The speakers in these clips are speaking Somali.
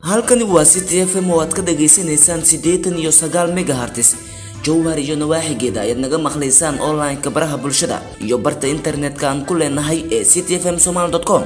halkani waa city f m oo aad ka dhagaysanaysaan siddeetan iyo sagaal megahertz jowhar iyo nawaaxigeeda ayaad naga maqlaysaan online-ka baraha bulshada iyo barta internetka aan ku leenahay ee city f m somal com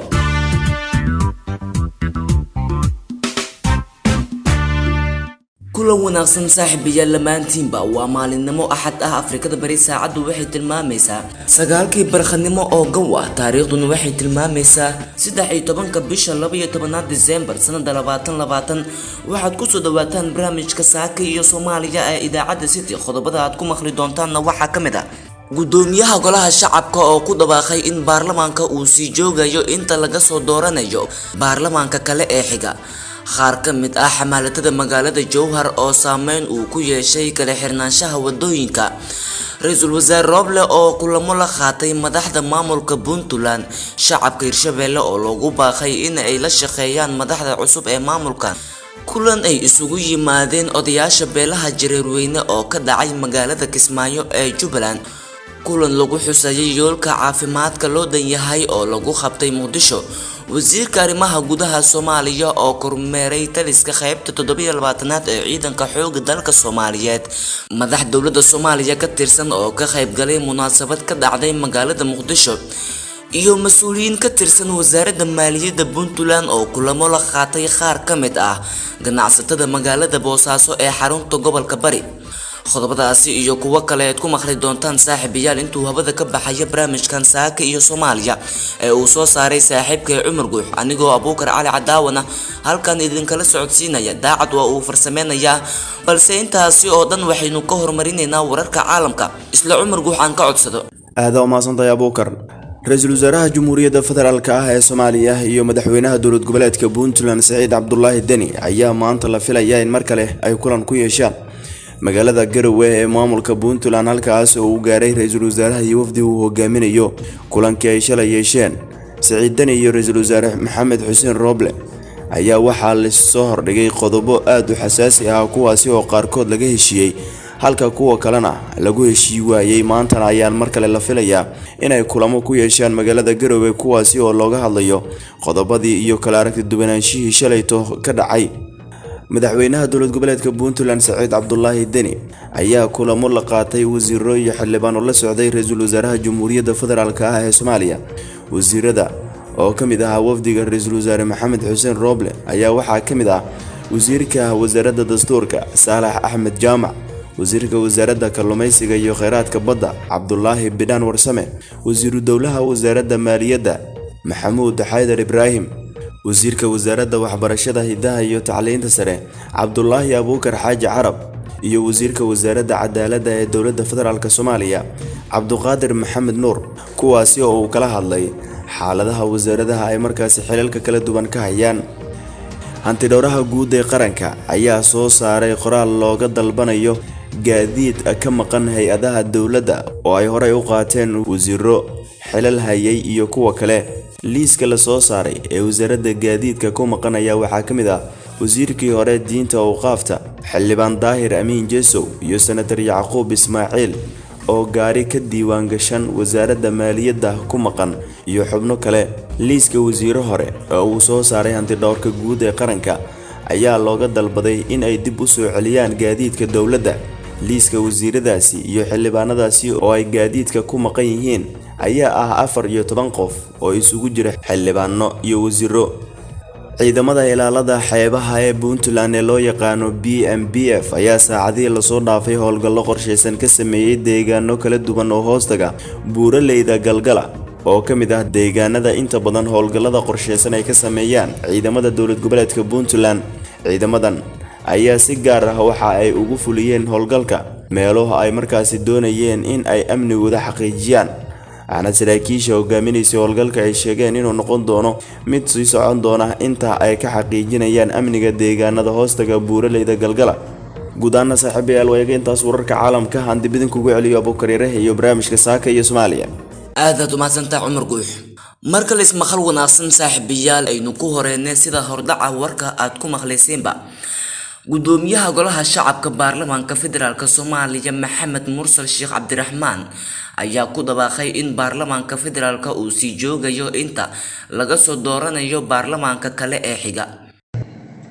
kulan wanaagsan saaxiibayaal lamaantiinba waa maalinimo axad ah afrikada bari saacaddu waxay tilmaamaysaa sagaalkii barkhanimo oo gow ah taariikhduna waxay tilmaamaysaa saddex iyo tobanka bisha laba iyo tobanaad disembar sanada labaatan labaatan waxaad kusoo dhawaataan barnaamijka saaka iyo soomaaliya ee idaacadda city qodobada aad ku maqli doontaanna waxaa ka mid ah gudoomiyaha golaha shacabka oo ku dhawaaqay in baarlamaanka uu sii joogayo inta laga soo dooranayo baarlamaanka kale ee xiga qaar ka mid ah xamaalatada magaalada jowhar oo saameyn uu ku yeeshay kala xirnaanshaha wadooyinka ra-iisul wasaare rooble oo kulamo la qaatay madaxda maamulka puntland shacabka hirshabeelle oo loogu baaqay in ay la shaqeeyaan madaxda cusub ee maamulkan kulan ay isugu yimaadeen odayaasha beelaha jareerweyne oo ka dhacay magaalada kismaayo ee jubbaland kulan lagu xusayay yoolka caafimaadka loo dhan yahay oo lagu qabtay muqdisho wasiirka arrimaha gudaha soomaaliya oo kormeeray taliska qaybta toddobiyo labaatanaad ee ciidanka xooga dalka soomaaliyeed madax dowladda soomaaliya ka tirsan oo ka qaybgalay munaasabad ka dhacday magaalada muqdisho iyo mas-uuliyiin ka tirsan wasaaradda maaliyadda puntland oo kulamo la qaatay qaar ka mid ah ganacsatada magaalada boosaaso ee xarunta gobolka bari qodobadaasi iyo kuwo kale aad ku maqli doontaan saaxiibayaal intuu hawada ka baxaya barnaamijkan saaka iyo soomaaliya ee uu soo saaray saaxiibkay cumar guux anigoo abuukar cali cadaawana halkan idinkala socodsiinaya daacad waa uu farsameynayaa balse intaasi oo dhan waxaynu ka horumarinaynaa wararka caalamka isla cumar guux aan ka codsado aada umaasantahay abuukar ra-iisul wasaaraha jamhuuriyadda federaalk ah ee soomaaliya iyo madaxweynaha dowlad goboleedka puntland saciid cabdulaahi deni ayaa maanta la filaya in mar kale ay kulan ku yeeshaan magaalada garowe ee maamulka puntland halkaas oo uu gaaray ra-iisul wasaaraha iyo wafdi uu hogaaminayo kulankii ay shalay yeesheen saciid deni iyo ra-iisul wasaare maxamed xuseen rooble ayaa waxaa lasoo hordhigay qodobo aada u xasaasi ah kuwaasi oo qaarkood laga heshiiyey halka kuwa kalena lagu heshii waayey maantana ayaan mar kale la filayaa inay kulamo ku yeeshaan magaalada garowe kuwaasi oo looga hadlayo qodobadii iyo kala aragti duwanaanshihii shalayto ka dhacay madaxweynaha dowlad goboleedka puntland saciid cabdulaahi deni ayaa kulamo la qaatay wasiiro iyo xildhibaan oo la socday ra-iisul wasaaraha jamhuuriyadda federaalk ah ee soomaaliya wasiirada oo ka mid ahaa wafdiga ra-iisul wasaare maxamed xuseen rooble ayaa waxaa ka mid ah wasiirka wasaaradda dastuurka saalax axmed jaamac wasiirka wasaaradda kalluumaysiga iyo kheyraadka badda cabdulaahi bidhaan warsame wasiiru dowlaha wasaaradda maaliyadda maxamuud xaydar ibraahim wasiirka wasaaradda waxbarashada hidaha iyo tacliinta sare cabdulaahi abuukar xaaji carab iyo wasiirka wasaaradda cadaaladda ee dowladda federaalk soomaaliya cabduqaadir maxamed nuur kuwaasi oo uu kala hadlay xaaladaha wasaaradaha ay markaasi xilalka kala duwan ka hayaan hantidhowraha guud ee qaranka ayaa soo saaray qoraal looga dalbanayo gaadiid ka maqan hay-adaha dowladda oo ay horey u qaateen wasiiro xilal hayay iyo kuwa kale liiska la soo saaray ee wasaaradda gaadiidka ku maqan ayaa waxaa ka mid ah wasiirkii hore diinta awqaafta xildhibaan daahir amiin jesow iyo senatar yacquub ismaaciil oo gaari ka diiwaan gashan wasaaradda maaliyadda ku maqan iyo xubno kale liiska wasiiro hore oo uu soo saaray hantidhowrka guud ee qaranka ayaa looga dalbaday in ay dib u soo celiyaan gaadiidka dowladda liiska wasiiradaasi iyo xildhibaanadaasi oo ay gaadiidka ku maqan yihiin ayaa ah afar iyo toban qof oo isugu jira xildhibaano iyo wasiiro ciidamada ilaalada xeebaha ee puntland ee loo yaqaano b m b f ayaa saacadihii lasoo dhaafay howlgallo qorshaysan ka sameeyey deegaano kala duwan oo hoostaga buuraleyda galgala oo ka mid ah deegaanada inta badan howlgallada qorshaysan ay ka sameeyaan ciidamada dowlad goboleedka puntland ciidamadan ayaa si gaar ah waxa ay ugu fuliyeen howlgalka meelo ay markaasi doonayeen in ay amnigooda xaqiijiyaan waxaana saraakiisha hogaaminaysay howlgalka ay sheegeen inuu noqon doono mid sii socon doona inta ay ka xaqiijinayaan amniga deegaanada hoostaga buuraleyda galgala guud ahaana saaxiibayaal waayaga intaas wararka caalamka aan dib idinkugu celiyo abuukariiraha iyo barnaamijka saaka iyo soomaaliya aadaad umahadsantaa cumar guux mar kale ismaqal wanaagsan saaxiibayaal aynu ku horeynay sida hordhaca warka aad ku maqlayseenba gudoomiyaha golaha shacabka baarlamaanka federaalk soomaaliya maxamed mursal sheekh cabdiraxmaan ayaa ku dhawaaqay in baarlamaanka federaalk uu sii joogayo inta laga soo dooranayo baarlamaanka kale ee xiga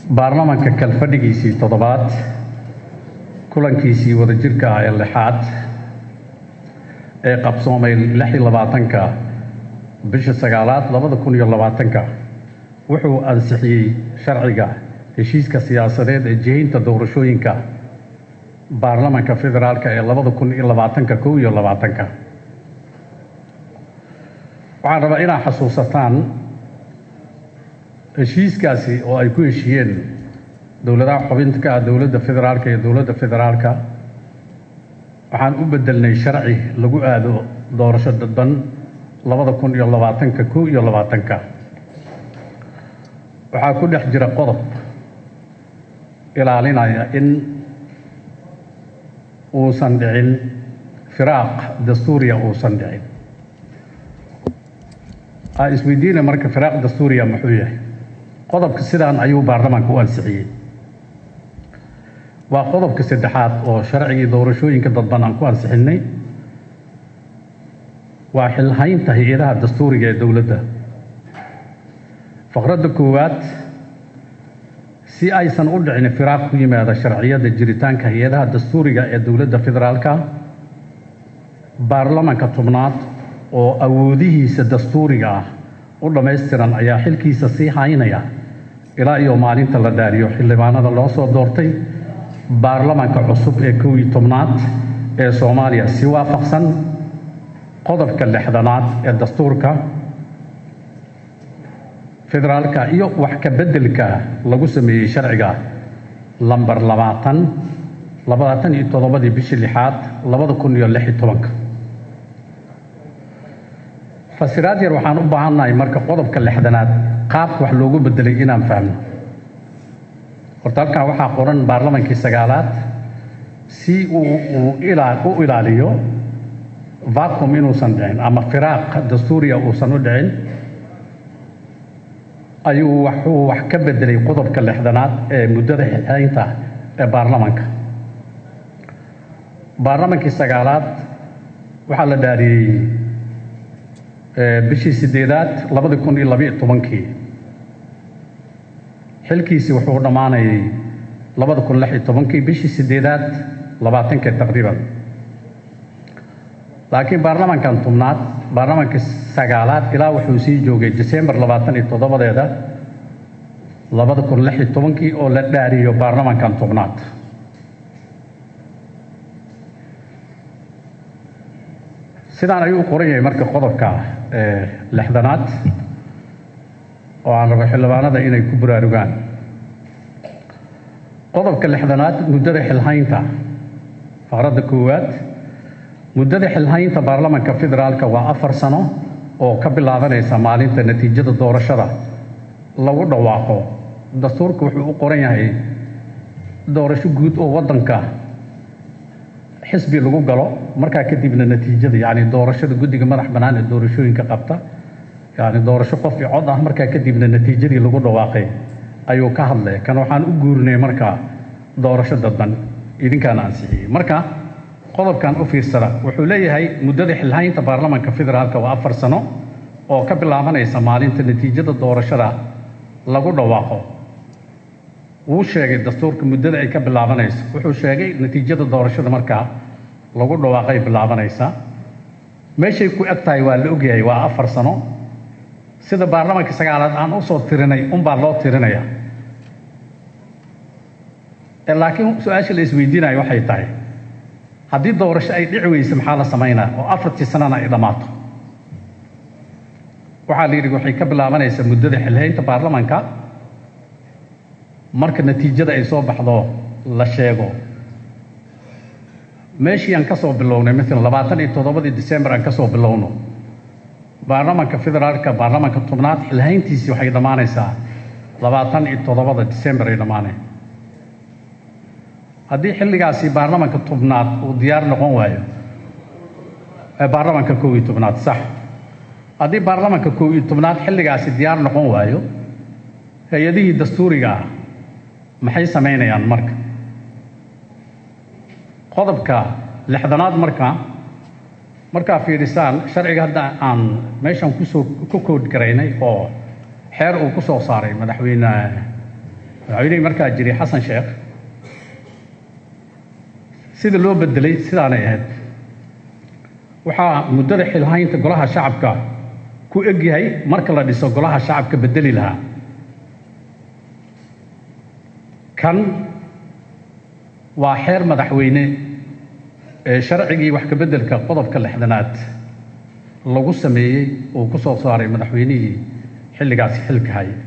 baarlamanka kalfadhigiisii toddobaad kulankiisii wadajirka ah ee lixaad ee qabsoomay lix iyo labaatanka bisha sagaalaad labada kun iyo labaatanka wuxuu ansixiyey sharciga heshiiska siyaasadeed ee jihaynta doorashooyinka baarlamanka federaalka ee labada kun iyo labaatanka kow iyo labaatanka waxaan rabaa inaad xasuusataan heshiiskaasi oo ay ku heshiiyeen dowladaha xubinta ka ah dowladda federaalka iyo dowladda federaalka waxaan u bedelnay sharci lagu aado doorasho dadban labada kun iyo labaatanka kow iyo labaatanka waxaa ku dhex jira qodob ilaalinaya in uusan dhicin firaaq dastuuriya uusan dhicin aa isweydiina marka firaaq dastuuriya muxuu yahay qodobka sidaan ayuu baarlamaanka u ansixiyey waa qodobka saddexaad oo sharcigii doorashooyinka dadban aan ku ansixinnay waa xilhaynta hay-adaha dastuuriga ee dowladda faqradda koowaad si aysan u dhicin firaaq ku yimaada sharciyada jiritaanka hay-adaha dastuuriga ee dowladda federaalka baarlamanka tobnaad oo awoodihiisa dastuuriga ah u dhammaystiran ayaa xilkiisa sii haynaya ilaa iyo maalinta la dhaariyo xildhibaanada loo soo doortay baarlamanka cusub ee kow iyo tobnaad ee soomaaliya si waafaqsan qodobka lixdanaad ee dastuurka federaalka iyo wax ka beddelka lagu sameeyey sharciga lambar labaatan labaatan iyo toddobadii bishii lixaad labada kun iyo lix iyo tobanka fasiraad yar waxaan u baahannahay marka qodobka lixdanaad qaabka wax loogu beddelay inaan fahmno horta halkan waxaa qoran baarlamankii sagaalaad si uu uu ilaa u ilaaliyo vacum inuusan dhicin ama firaaq dastuuriya uusan u dhicin ayuu waxuu wax ka beddelay qodobka lixdanaad ee muddada xixaynta ee baarlamanka baarlamankii sagaalaad waxaa la dhaariyey bishii sideedaad labadi kun iyo labiyo tobankii xilkiisii wuxuu dhammaanayay labada kun lix iyo tobankii bishii sideedaad labaatankii taqriiban laakiin baarlamankan tobnaad baarlamankii sagaalaad ilaa wuxuu sii joogay disembar labaatan iyo toddobadeeda labada kun lix iyo tobankii oo la dhaariyo baarlamankan tobnaad sidaan ayuu qoran yahay marka qodobka lixdanaad oo aan rabo xildhibaanada inay ku buraarugaan qodobka lixdanaad muddada xilhaynta faqradda koowaad muddada xilhaynta baarlamanka federaalka waa afar sano oo ka bilaabanaysa maalinta natiijada doorashada lagu dhawaaqo dastuurka wuxuu u qoran yahay doorasho guud oo waddanka xisbi lagu galo markaa kadibna natiijada yacni doorashada guddiga madax bannaan ee doorashooyinka qabta yacni doorasho qof i cod ah markaa kadibna natiijadii lagu dhawaaqay ayuu ka hadlaya kan waxaan u guurinay markaa doorasho dadban idinkaana ansixiyey marka qodobkan u fiirsada wuxuu leeyahay muddada xilhaynta baarlamanka federaalka waa afar sano oo ka bilaabanaysa maalinta natiijada doorashada lagu dhawaaqo wuu sheegay dastuurka muddada ay ka bilaabanayso wuxuu sheegay natiijada doorashada markaa lagu dhawaaqay bilaabanaysa meeshay ku eg tahay waa la ogyahay waa afar sano sida baarlamanka sagaalaad aan usoo tirinay unbaa loo tirinaya laakiin su-aasha la isweydiinayo waxay tahay haddii doorasho ay dhici weyse maxaa la samaynaa oo afartii sanana ay dhammaato waxaa la yidhi waxay ka bilaabanaysaa muddada xilhaynta baarlamanka marka natiijada ay soo baxdo la sheego meeshii aan ka soo bilownay maalan labaatan iyo toddobadii disembar aan ka soo bilowno baarlamanka federaalka baarlamanka tobnaad xilhayntiisii waxay dhammaanaysaa labaatan iyo toddobada disembar ay dhammaaneen haddii xilligaasi baarlamanka tobnaad uu diyaar noqon waayo baarlamanka kow iyo tobnaad sax haddii baarlamanka kow iyo tobnaad xilligaasi diyaar noqon waayo hay-adihii dastuuriga ah maxay samaynayaan marka qodobka lixdanaad marka markaa fiidhisaan sharciga hadda aan meeshan kusoo ku kood garaynay oo xeer uu ku soo saaray madaxweyne madaxweynihii markaa jiray xasan sheekh sida loo bedelay sidaanay ahayd waxaa muddada xilhaynta golaha shacabka ku egyahay marka la dhiso golaha shacabka bedeli lahaa kan waa xeer madaxweyne ee sharcigii wax ka beddelka qodobka lixdanaad lagu sameeyey uu ku soo saaray madaxweynihii xilligaasi xilka haya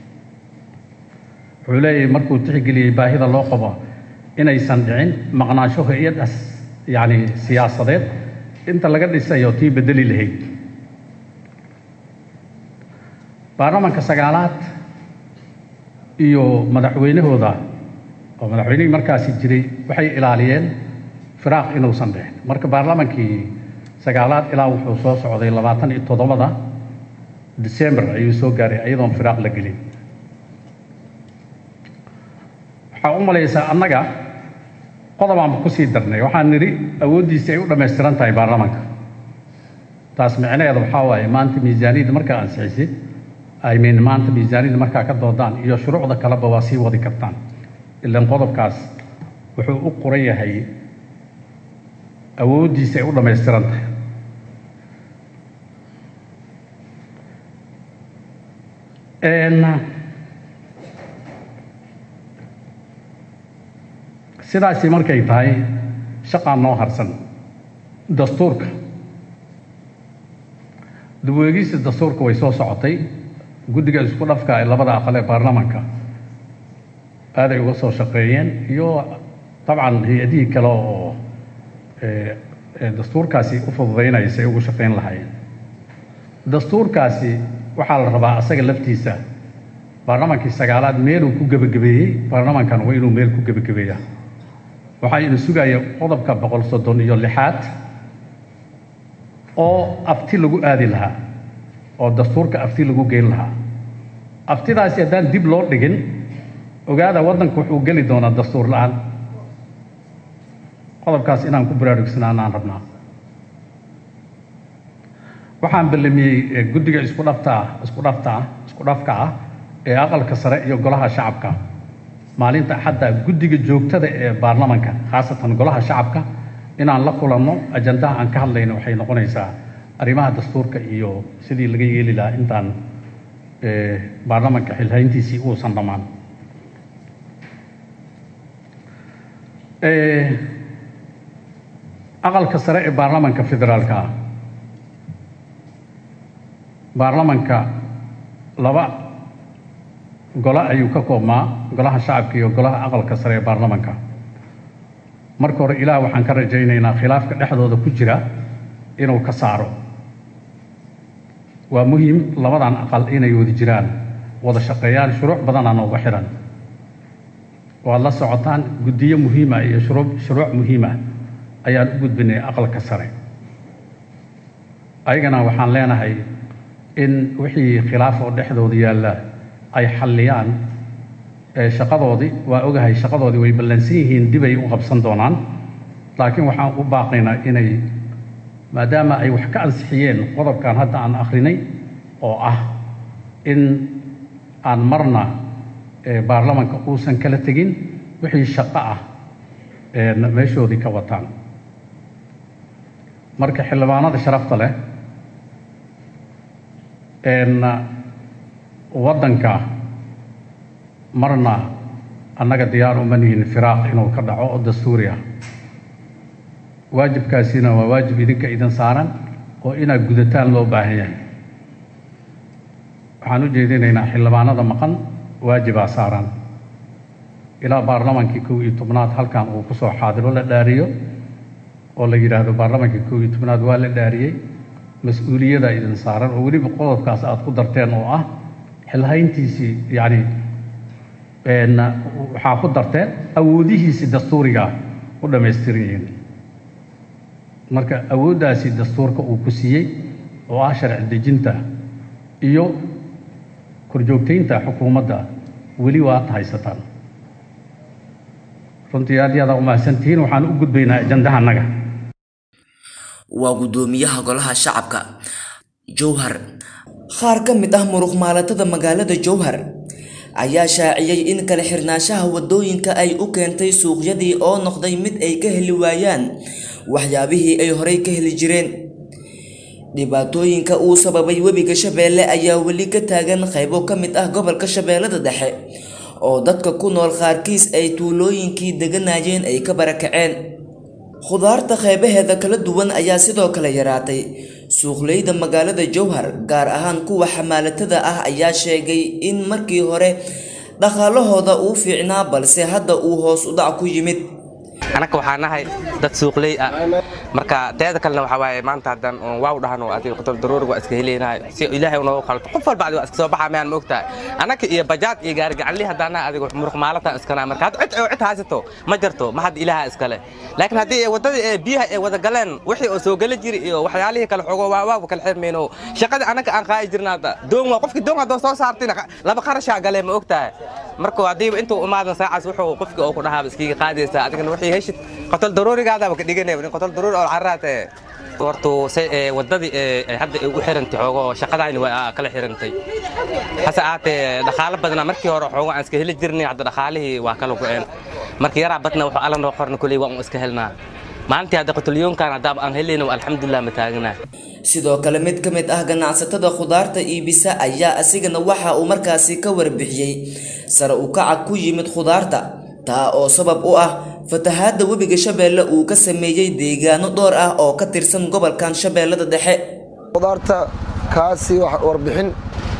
wuxuu leeyahay markuu tixgeliyey baahida loo qabo inaysan dhicin maqnaansho hay-adas yacni siyaasadeed inta laga dhisayo tii bedeli lahayd baarlamanka sagaalaad iyo madaxweynahooda oo madaxweynihii markaasi jiray waxay ilaaliyeen firaaq inuusan dhicin marka baarlamankii sagaalaad ilaa wuxuu soo socday labaatan iyo toddobada december ayuu soo gaaray iyadoon firaaq la gelin waxaa u malaysaa annaga qodobaanba ku sii darnay waxaan nidhi awooddiisi ay u dhammaystiran tahay baarlamanka taas micnaheeda waxaa waaye maanta miisaaniyadda markaa ansixisay I mean maanta miisaaniyadda markaa ka doodaan iyo shuruucda kaleba waa sii wadi kartaan ilan qodobkaas wuxuu u qoran yahay awooddiisa ay u dhammaystiran tahay sidaasi markay tahay shaqaan noo harsan dastuurka dubweegista dastuurka way soo socotay guddiga isku dhafka ee labada aqal ee baarlamanka aaday uga soo shaqeeyeen iyo dabcan hay-adihii kale oo dastuurkaasi u fududaynaya say ugu shaqayn lahaayeen dastuurkaasi waxaa la rabaa asaga laftiisa baarlamankii sagaalaad meeluu ku gebagabeeyey baarlamankan waa inuu meel ku gebagabeeya waxaa ina sugaya qodobka boqol soddon iyo lixaad oo afti lagu aadi lahaa oo dastuurka afti lagu geyn lahaa aftidaasi haddaan dib loo dhigin ogaada waddanku wuxuu geli doonaa dastuur la-aan qodobkaas inaan ku baraarugsanaanaan rabnaa waxaan ballamiyey guddiga isku dhaftaa isku dhaftaa isku dhafka ah ee aqalka sare iyo golaha shacabka maalinta axadda guddiga joogtada ee baarlamanka khaasatan golaha shacabka inaan la kulanno ajandaha aan ka hadlayno waxay noqonaysaa arrimaha dastuurka iyo sidii laga yeeli lahaa intaan baarlamanka xilhayntiisii uusan dhammaan aqalka sare ee baarlamanka federaalka ah baarlamanka laba golo ayuu ka koobmaa golaha shacabka iyo golaha aqalka sare ee baarlamanka marka hore ilaah waxaan ka rajaynaynaa khilaafka dhexdooda ku jira inuu ka saaro waa muhiim labadan aqal inay wada jiraan wada shaqeeyaan shuruuc badanaa nooga xihan waad la socotaan guddiyo muhiima iyo shuruu shuruuc muhiima ayaan u gudbinay aqalka sare ayagana waxaan leenahay in wixii khilaaf oo dhexdooda yaalla ay xalliyaan shaqadoodii waa ogahay shaqadoodii way ballansan yihiin dibay u qabsan doonaan laakiin waxaan u baaqaynaa inay maadaama ay wax ka ansixiyeen qodobkan hadda aan akhrinay oo ah in aan marna baarlamanka uusan kala tegin wixii shaqo ah meeshoodii ka wataan marka xildhibaanada sharafta leh waddanka marna annaga diyaar uma nihin firaaq inuu ka dhaco oo dastuuri ah waajibkaasina waa waajib idinka idin saaran oo inaad gudataan loo baahan yahay waxaan u jeedinaynaa xildhibaanada maqan waajibaa saaran ilaa baarlamankii kow iyo tobnaad halkan uu ku soo xaadiro la dhaariyo oo la yidhaahdo baarlamankii kow iyo tobnaad waa la dhaariyey mas-uuliyada idin saaran oo weliba qodobkaas aad ku darteen oo ah xilhayntiisii yacni waxaa ku darteen awoodihiisii dastuuriga u dhammaystiran yihiin marka awooddaasi dastuurka uu ku siiyey oo ah sharci dejinta iyo korjoogtaynta xukuumadda weli waad haysataan runtii aad iyo aad umahadsantihiin waxaan u gudbaynaa ajandaha annaga waa guddoomiyaha golaha shacabka jowhar qaar ka mid ah muruq maalatada magaalada jowhar ayaa shaaciyey in kala xirnaanshaha wadooyinka ay u keentay suuqyadii oo noqday mid ay ka heli waayaan waxyaabihii ay horey ka heli jireen dhibaatooyinka uu sababay webiga shabeelle ayaa weli ka taagan qaybo ka mid ah gobolka shabeellada dhexe oo dadka ku nool qaarkiis ay tuulooyinkii deganayeen ay ka barakaceen khudaarta qaybaheeda kala duwan ayaa sidoo kale yaraatay suuqleyda magaalada jowhar gaar ahaan kuwa xamaalatada ah ayaa sheegay in markii hore dhaqaalahooda uu fiicnaa balse hadda uu hoos u dhac ku yimid anaka waxaa nahay dad suuqley ah marka teeda kalena waxaa waaye maanta haddaan oon waaw dhahno adiga qodob daruuriga waa iska helaynahay si ilaahay unoogu qalto qof walba adiga waa iska soo baxaa mayaan ma ogtahay anaka iyo bajaad iyo gaarigacanli haddaana adiga muruq maalatan iskana marka hadda cid oo cid haysato ma jirto ma hadda ilaaha iskale laakiin haddii waddadii ee biyaha ay wada galeen wixii oo soo geli jiri iyo waxyaalihii kale xogo waa waaw kala xirmayno shaqada anaka aan qaadi jirna hadda doon waa qofkii doon haddoo soo saartina laba qarashaa galee ma ogtahay marka haddiiba intuu umaadan saacaas wuxuu qofkii oo ku dhahaaba iskiga qaadaysaa adigana wixii heshid qotol daruurigaadaaba ka dhiganaya in qotol daruuri oo carraate hortu waddadii hadda ay u xirantay xoogo shaqadayni waa kala xirantay hase aatee dhaqaalo badnaa markii hore xoogo aan iska heli jirnay hadda dhaqaalihii waa kala go'een marka yaraa badna wuxuu alla noo qorna kuley waa un iska helnaa maalintii hadda qotolyoonkan haddaaba aan helayna alxamdulilah ma taagnaa sidoo kale mid ka mid ah ganacsatada khudaarta iibisa ayaa asigana waxa uu markaasi ka warbixiyey sare u kaca ku yimid khudaarta taa oo sabab u ah fatahaadda webiga shabeelle uu ka sameeyey deegaano dhowr ah oo ka tirsan gobolkan shabeellada dhexe khudaarta kaasi warbixin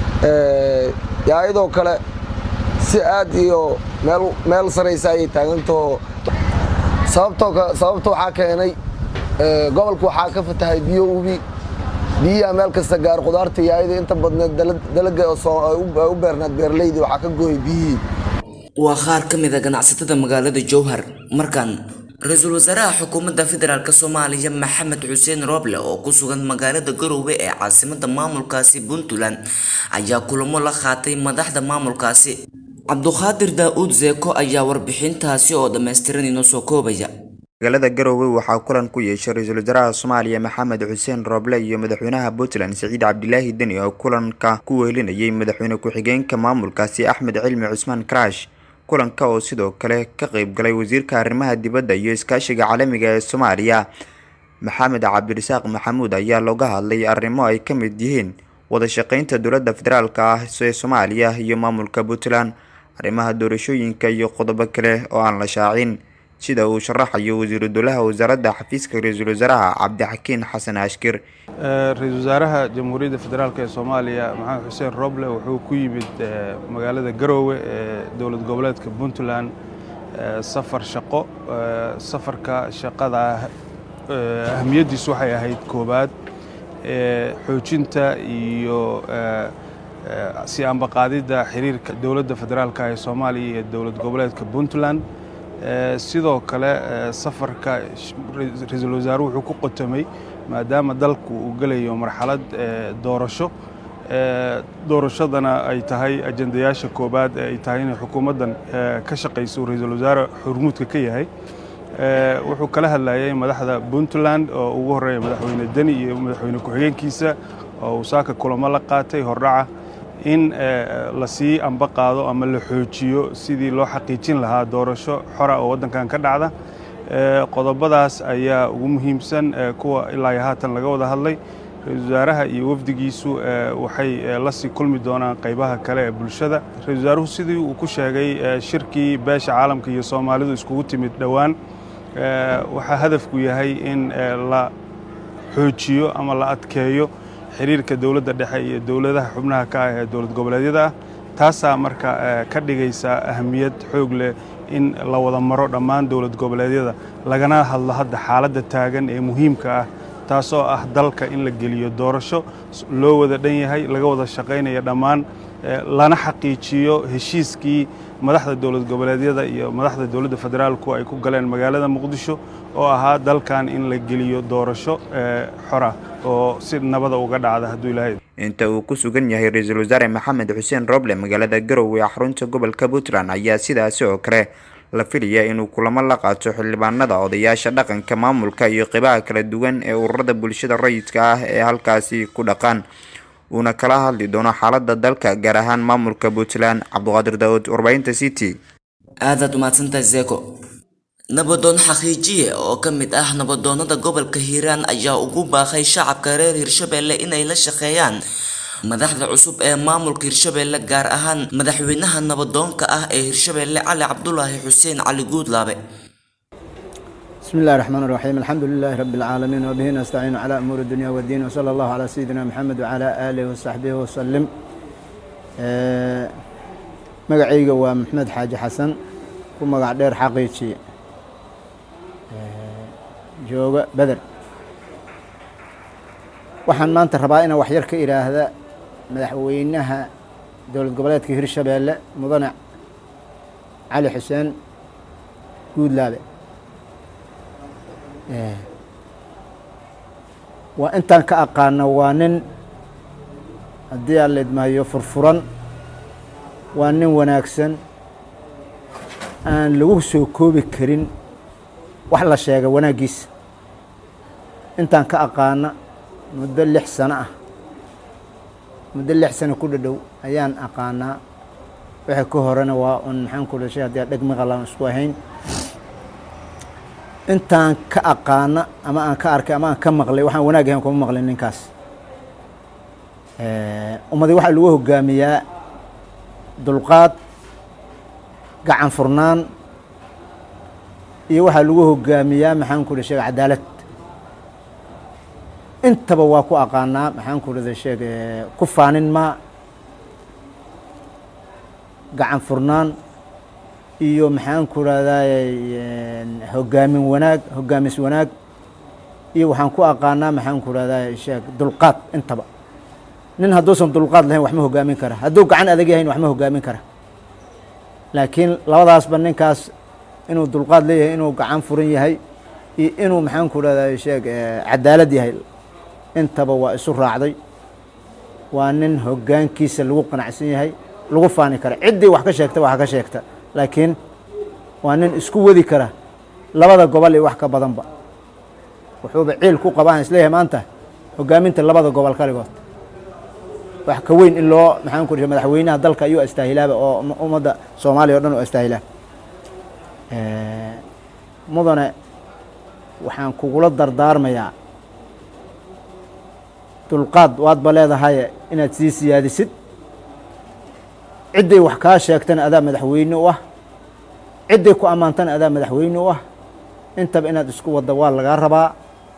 yaa iyadoo kale si aad iyo meel saraysa ayay taagantaho sababta waxaa keenay gobolka waxaa ka fatahay biyo ubi biyaha meel kasta gaar khudaarta iyo ayada inta badneed dalaga u beernaad beeraleydi waxaa ka gooyay biyihii waa qaar ka mid a ganacsatada magaalada jowhar markan ra-iisul wasaaraha xukuumadda federaalk soomaaliya maxamed xuseen rooble oo ku sugan magaalada garowe ee caasimada maamulkaasi puntland ayaa kulamo la qaatay madaxda maamulkaasi cabduqaadir daa-uud zeeko ayaa warbixintaasi oo dhammaystiran inoo soo koobaya magaalada garowe waxaa kulan ku yeeshay ra-iisul wasaaraha soomaaliya maxamed xuseen rooble iyo madaxweynaha puntland siciid cabdilaahi deni oo kulanka ku wehelinayay madaxweyne ku-xigeenka maamulkaasi axmed cilmi cusmaan karaash kulanka oo sidoo kale ka qeyb galay wasiirka arrimaha dibadda iyo iskaashiga caalamiga ee soomaaliya maxamed cabdirasaaq maxamuud ayaa looga hadlay arrimo ay ka mid yihiin wada shaqeynta dowladda federaalk ah ee soomaaliya iyo maamulka puntland arrimaha doorashooyinka iyo qodobo kale oo aan la shaacin sida uu sharaxayo wasiiru dowlaha wasaaradda xafiiska ra-iisul wasaaraha cabdixakiin xasan ashkir ra-iisul wasaaraha jamhuuriyadda federaalk ee soomaaliya maxamed xuseen roble wuxuu ku yimid magaalada garoowe ee dowlad goboleedka puntland safar shaqo safarka shaqada ahamiyaddiisu waxay ahayd koowaad xoojinta iyo si ambaqaadidda xiriirka dowladda federaalk ee soomaaliya iyo dowlad goboleedka puntland sidoo kale safarka ra-iisul wasaaruhu wuxuu ku qotomay maadaama dalku uu gelayo marxalad doorasho doorashadana ay tahay ajendayaasha koobaad ee ay tahay inay xukuumaddan ka shaqayso ra-iisul wasaare xurmuudka ka yahay wuxuu kala hadlayay madaxda puntland oo ugu horreeya madaxweyne deni iyo madaxweyne ku-xigeenkiisa oo uu saaka kulamo la qaatay hordhaca in lasii amba qaado ama la xoojiyo sidii loo xaqiijin lahaa doorasho xora oo waddankan ka dhacda qodobadaas ayaa ugu muhiimsan kuwa ilaa iyo haatan laga wada hadlay ra-iisul wasaaraha iyo wafdigiisu waxay lasii kulmi doonaan qaybaha kale ee bulshada ra-isul wasaaruhu sidii uu ku sheegay shirkii beesha caalamka iyo soomaalidu iskugu timid dhowaan waxaa hadafku yahay in la xoojiyo ama la adkeeyo xiriirka dowladda dhexe iyo dowladaha xubnaha ka ah ee dowlad goboleedyada ah taasaa marka ka dhigaysa ahamiyad xoog leh in la wada maro dhammaan dowlad goboleedyada lagana hadlo hadda xaaladda taagan ee muhiimka ah taasoo ah dalka in la geliyo doorasho loo wada dhan yahay laga wada shaqaynaya dhammaan lana xaqiijiyo heshiiskii madaxda dowlad goboleedyada iyo madaxda dowladda federaalku ay ku galeen magaalada muqdisho oo ahaa dalkan in la geliyo doorasho xora oo si nabada uga dhacda hadduu ilaahay inta uu ku sugan yahay ra-iisul wasaare maxamed xuseen roble magaalada garowe ee xarunta gobolka puntland ayaa sidaasi oo kale la filaya inuu kulamo la qaato xildhibaanada odayaasha dhaqanka maamulka iyo qeybaha kala duwan ee ururada bulshada rayidka ah ee halkaasi ku dhaqan uuna kala hadli doono xaalada dalka gaar ahaan maamulka puntland cabduqaadir daawud warbaahinta c t aadaad umahadsantahay zeko nabadoon xaqiijiye oo ka mid ah nabadoonada gobolka hiiraan ayaa ugu baaqay shacabka reer hirshabelle inay la shaqeeyaan madaxda cusub ee maamulka hirshabelle gaar ahaan madaxweynaha nabadoonka ah ee hirshabelle cali cabdulaahi xuseen cali guudlaabe بسم الله الرحمن الرحيم الحمد لله رب العالمين وبه نستعين على أمور الدنيا والدين وصلى الله على سيدنا محمد وعلى آله وصحبه وسلم آه، مقعيقة ومحمد حاج حسن ومقع دير حقيقي آه، جوغة بدر waxaan maanta rabaa inaan waxyar ka idhaahda madaxweynaha dowlad goboleedka hirshabeelle mudane cali xuseen guudlaabe waa intaan ka aqaano waa nin haddii aan la idmaayo furfuran waa nin wanaagsan aan lagu soo koobi karin wax la sheega wanaaggiisa intaan ka aqaana muddo lix sano ah muddo lix sano ku dhadhow ayaan aqaanaa wixii ka horena waa un maxaan ku dhashay haddii aan dheg maqalaan isku ahayn intaan ka aqaana ama aan ka arkay ama aan ka maqlay waxaan wanaag ahayn kuma maqlin ninkaas ummadii waxaa lagu hogaamiyaa dulqaad gacan furnaan iyo waxaa lagu hogaamiyaa maxaan ku dhashay cadaalad intaba waa ku aqaanaa maxaan ku dhada sheeg ku faanin maa gacan furnaan iyo maxaan ku rahdaay hogaamin wanaag hogaamis wanaag iyo waxaan ku aqaanaa maxaan ku rahdaay sheeg dulqaad intaba nin hadduusan dulqaad lahayn wax ma hogaamin kara hadduu gacan adag yahayn wax ma hogaamin kara laakiin labadaasba ninkaas inuu dulqaad leeyahay inuu gacan furan yahay iyo inuu maxaan ku rahdaay sheeg cadaalad yahay intaba waa isu raacday waa nin hogaankiisa lagu qanacsan yahay lagu faani kara ciddii wax ka sheegta wax ka sheegta laakiin waa nin isku wadi kara labada gobol iyo wax ka badanba wuxuuba ciil ku qabaan isleeyahay maanta hogaaminta labada gobol kaligood wax ka weyn in loo maxaan ku dhihay madaxweynaha dalka ayuu astaahilaaba oo ummadda soomaaliya o dhan u astaahilaa mudane waxaan kugula dardaarmayaa dulqaad waadba leedahay inaad sii siyaadisid cidday wax kaa sheegtana adaa madaxweyne u ah cidday ku ammaantana adaa madaxweyne u ah intaba inaad isku wadda waa lagaa rabaa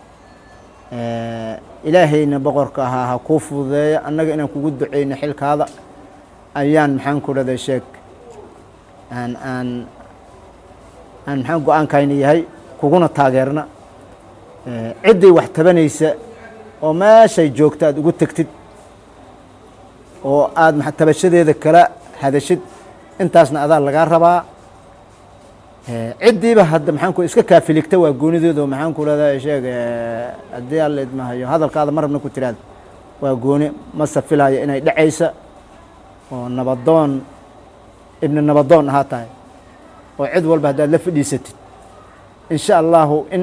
ilaahayna boqorka ahaa ha kuu fududeeya annaga inaan kugu duceyno xilkaada ayaan maxaan ku dhada sheeg aan aan aan maxaan go-aankayna yahay kuguna taageerna cidday wax tabanaysa oo meeshay joogta aad ugu tegtid oo aada tabashadeeda kala hadashid intaasna adaa lagaa rabaa ciddiiba hadda maxaan ku iska kaafiligta waa goonideedu maxaan ku leedahay sheeg haddii alla idmahayo hadalkaada marabna ku tiraada waa gooni mase filaya inay dhacaysa oo nabadoon ibni nabadoon ahaa tahay oo cid walba haddaad la fadhiisatid insha allahu in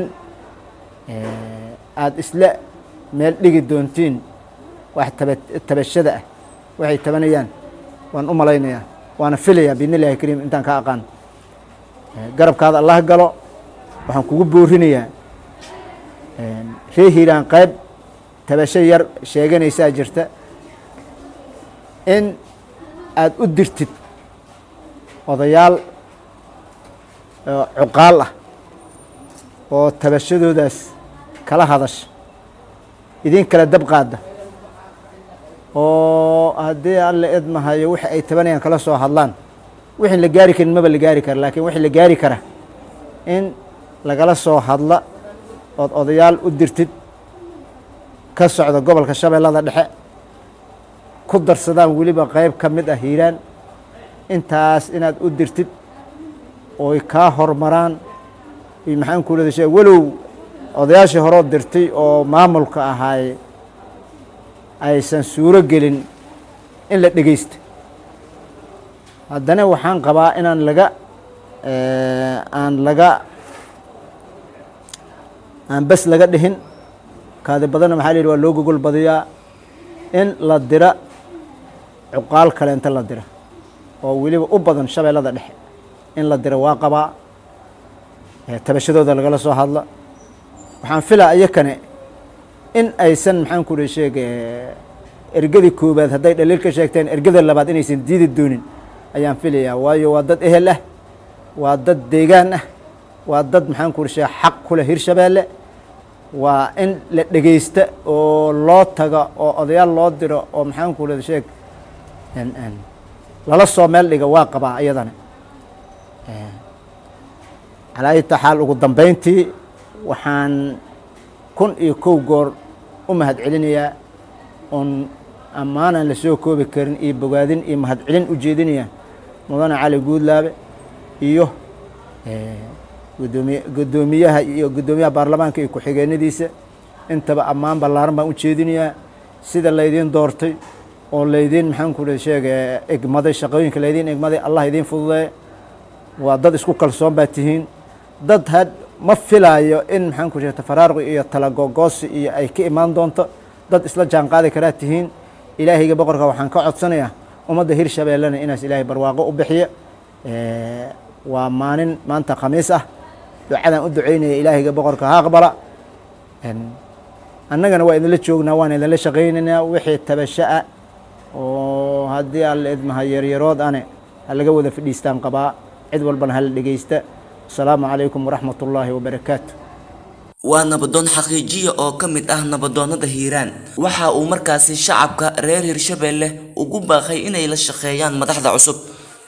aada isla meel dhigi doontiin wax taba tabashada ah waxay tabanayaan waan u malaynayaa waana filayaa biidni illahi kariim intaan ka aqaan garabkaada allah galo waxaan kugu boorinayaa ree hiiraan qayb tabasho yar sheeganaysaa jirta in aada u dirtid odayaal cuqaal ah oo tabashadoodaas kala hadasha idin kala dab qaada oo haddii alla idmahayo wixi ay tabanayaan kala soo hadlaan wixii la gaari karin maba la gaari kara laakiin wixii la gaari kara in lagala soo hadla ood odayaal u dirtid ka socda gobolka shabeellada dhexe ku darsadaan weliba qayb ka mid ah hiiraan intaas inaad u dirtid ooy kaa hormaraan iyo maxaan ku leeda shee walow odayaashii horoo dirtay oo maamulka ahaay aysan suuro gelin in la dhegeysta haddana waxaan qabaa inaan laga aan laga aan bes laga dhihin kaadi badanna maxaa la yidhi waa loo gogol badiyaa in la dira cuqaal kale inta la dira oo weliba u badan shabeellada dhexe in la dira waa qabaa tabashadooda lagala soo hadla waxaan filaa iyakane in aysan maxaan ku ri sheeg ergadii koobaad hadday dhaliil ka sheegteen ergada labaad inaysan diidi doonin ayaan filayaa waayo waa dad ehel ah waa dad deegaan ah waa dad maxaan ku ri sheeg xaq ku leh hirshabeelle waa in la dhegeysta oo loo taga oo odayaal loo diro oo maxaan ku ri sheeg lala soo meel dhiga waa qabaa iyadana calaa ayta xaal ugu dambeyntii waxaan kun iyo kow goor u mahad celinayaa oon ammaanaan lasoo koobi karin iyo bogaadin iyo mahad celin u jeedinaya mudane cali guudlaabe iyo gudoomiy guddoomiyaha iyo guddoomiyaha baarlamaanka iyo ku-xigeenadiisa intaba ammaan ballaaran baan u jeedinayaa sida laydiin doortay oo laydiin maxaan ku ri sheega egmaday shaqooyinka laydiin egmaday allah idiin fududeeya waa dad isku kalsoon baa tihiin dad had ma filaayo in maxaan ku sheegta faraaruqi iyo talagogoosi iyo ay ka imaan doonto dad isla jaan qaadi karaa tihiin ilaahayga boqorka waxaan ka codsanayaa ummadda hirshabeellena inaas ilaahay barwaaqo u bixiya waa maalin maanta khamiis ah ducadaan u ducaynaya ilaahayga boqorka ha aqbala annagana waa idinla joognaa waan idinla shaqaynaynaa wixii tabasho ah oo haddii alla idmaha yaryarood ane ha laga wada fadhiistaan qabaa cid walbana hala dhegeysta asalaamu calaykum waraxmat ullaahi wabarakaatu waa nabadoon xaqiijiya oo ka mid ah nabadoonnada hiiraan waxa uu markaasi shacabka reer hirshabeelle ugu baaqay inay la shaqeeyaan madaxda cusub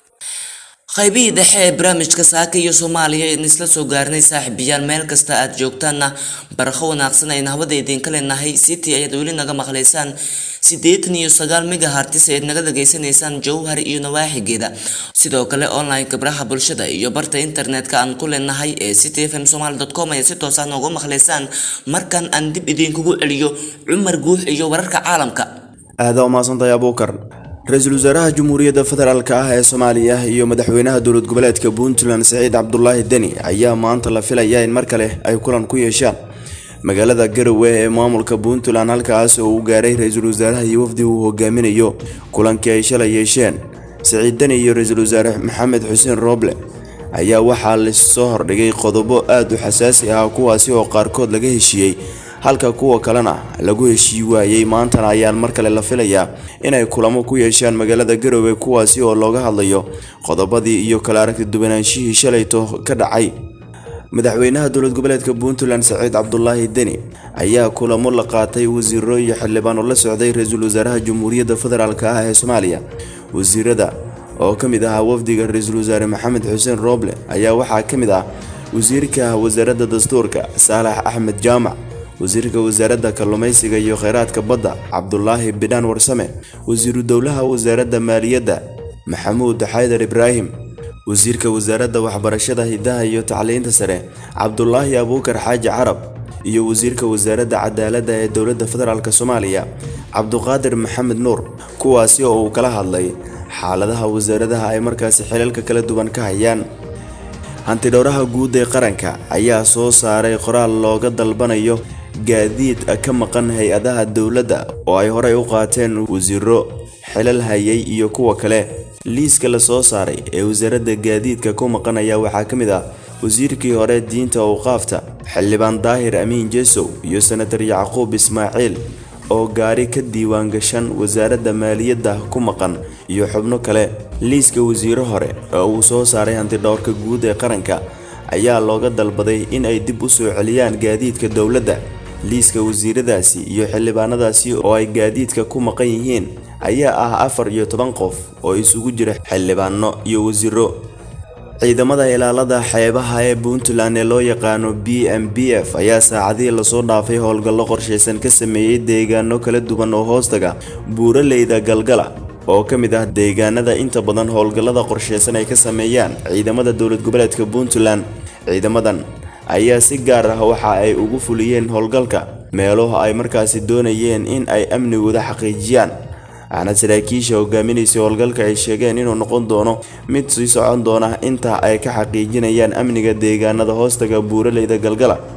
qaybihii dhexe ee barnaamijka saaka iyo soomaaliya in isla soo gaarnay saaxiibayaal meel kasta aad joogtaanna barakho wanaagsan ayna hawada idinka leenahay city ayaad weli naga maqlaysaan siddeetan iyo sagaal megahartis ayaad naga dhageysanaysaan jowhar iyo nawaaxigeeda sidoo kale online gabraha bulshada iyo barta internetka aan ku leenahay ee city fm somaly com ayaad si toos ah nooga maqlaysaan markan aan dib idinkugu celiyo cumar guux iyo wararka caalamka aada umaasantahay abuukar ra-iisul wasaaraha jamhuuriyadda federaalk ah ee soomaaliya iyo madaxweynaha dowlad goboleedka puntland saciid cabdulaahi deni ayaa maanta la filaya in mar kale ay kulan ku yeeshaan magaalada garowe ee maamulka puntland halkaas oo uu gaaray ra-iisul wasaaraha iyo wafdi uu hogaaminayo kulankii ay shalay yeesheen saciid deni iyo ra-iisul wasaare maxamed xuseen rooble ayaa waxaa lasoo hordhigay qodobo aada u xasaasi ah kuwaasi oo qaarkood laga heshiiyey halka kuwa kalena lagu heshii waayey maantana ayaan mar kale la filayaa inay kulamo ku yeeshaan magaalada garowe kuwaasi oo looga hadlayo qodobadii iyo kala aragti duwanaanshihii shalayto ka dhacay madaxweynaha dowlad goboleedka puntland saciid cabdulaahi deni ayaa kulamo la qaatay wasiiro iyo xildhibaan oo la socday ra-iisul wasaaraha jamhuuriyadda federaalk ah ee soomaaliya wasiirada oo ka mid ahaa wafdiga ra-iisul wasaare maxamed xuseen rooble ayaa waxaa ka mid ah wasiirka wasaaradda dastuurka saalax axmed jaamac wasiirka wasaaradda kalluumaysiga iyo kheyraadka badda cabdulaahi bidhaan warsame wasiiru dowlaha wasaaradda maaliyadda maxamuud xaydar ibraahim wasiirka wasaaradda waxbarashada hidaha iyo tacliinta sare cabdulaahi abuukar xaaji carab iyo wasiirka wasaaradda cadaaladda ee dowladda federaalk soomaaliya cabduqaadir maxamed nuur kuwaasi oo uu kala hadlay xaaladaha wasaaradaha ay markaasi xilalka kala duwan ka hayaan hantidhowraha guud ee qaranka ayaa soo saaray qoraal looga dalbanayo gaadiid ka maqan hay-adaha dowladda oo ay horey u qaateen wasiiro xilal hayay iyo kuwa kale liiska la soo saaray ee wasaaradda gaadiidka ku maqan ayaa waxaa ka mid ah wasiirkii hore diinta awqaafta xildhibaan daahir amiin jesow iyo senatar yacquub ismaaciil oo gaari ka diiwaan gashan wasaaradda maaliyadda ku maqan iyo xubno kale liiska wasiiro hore oo uu soo saaray hantidhowrka guud ee qaranka ayaa looga dalbaday in ay dib u soo celiyaan gaadiidka dowladda liiska wasiiradaasi iyo xildhibaanadaasi oo ay gaadiidka ku maqan yihiin ayaa ah afar iyo toban qof oo isugu jira xildhibaano iyo wasiiro ciidamada ilaalada xeebaha ee puntland ee loo yaqaano b m b f ayaa saacadihii lasoo dhaafay howlgallo qorshaysan ka sameeyey deegaano kala duwan oo hoostaga buuraleyda galgala oo ka mid ah deegaanada inta badan howlgallada qorshaysan ay ka sameeyaan ciidamada dowlad goboleedka puntland ciidamadan ayaa si gaar ah waxa ay ugu fuliyeen howlgalka meelo ay markaasi doonayeen in ay amnigooda xaqiijiyaan waxaana saraakiisha hogaaminaysa howlgalka ay sheegeen inuu noqon doono mid sii socon doona inta ay ka xaqiijinayaan amniga deegaanada hoostaga buuraleyda galgala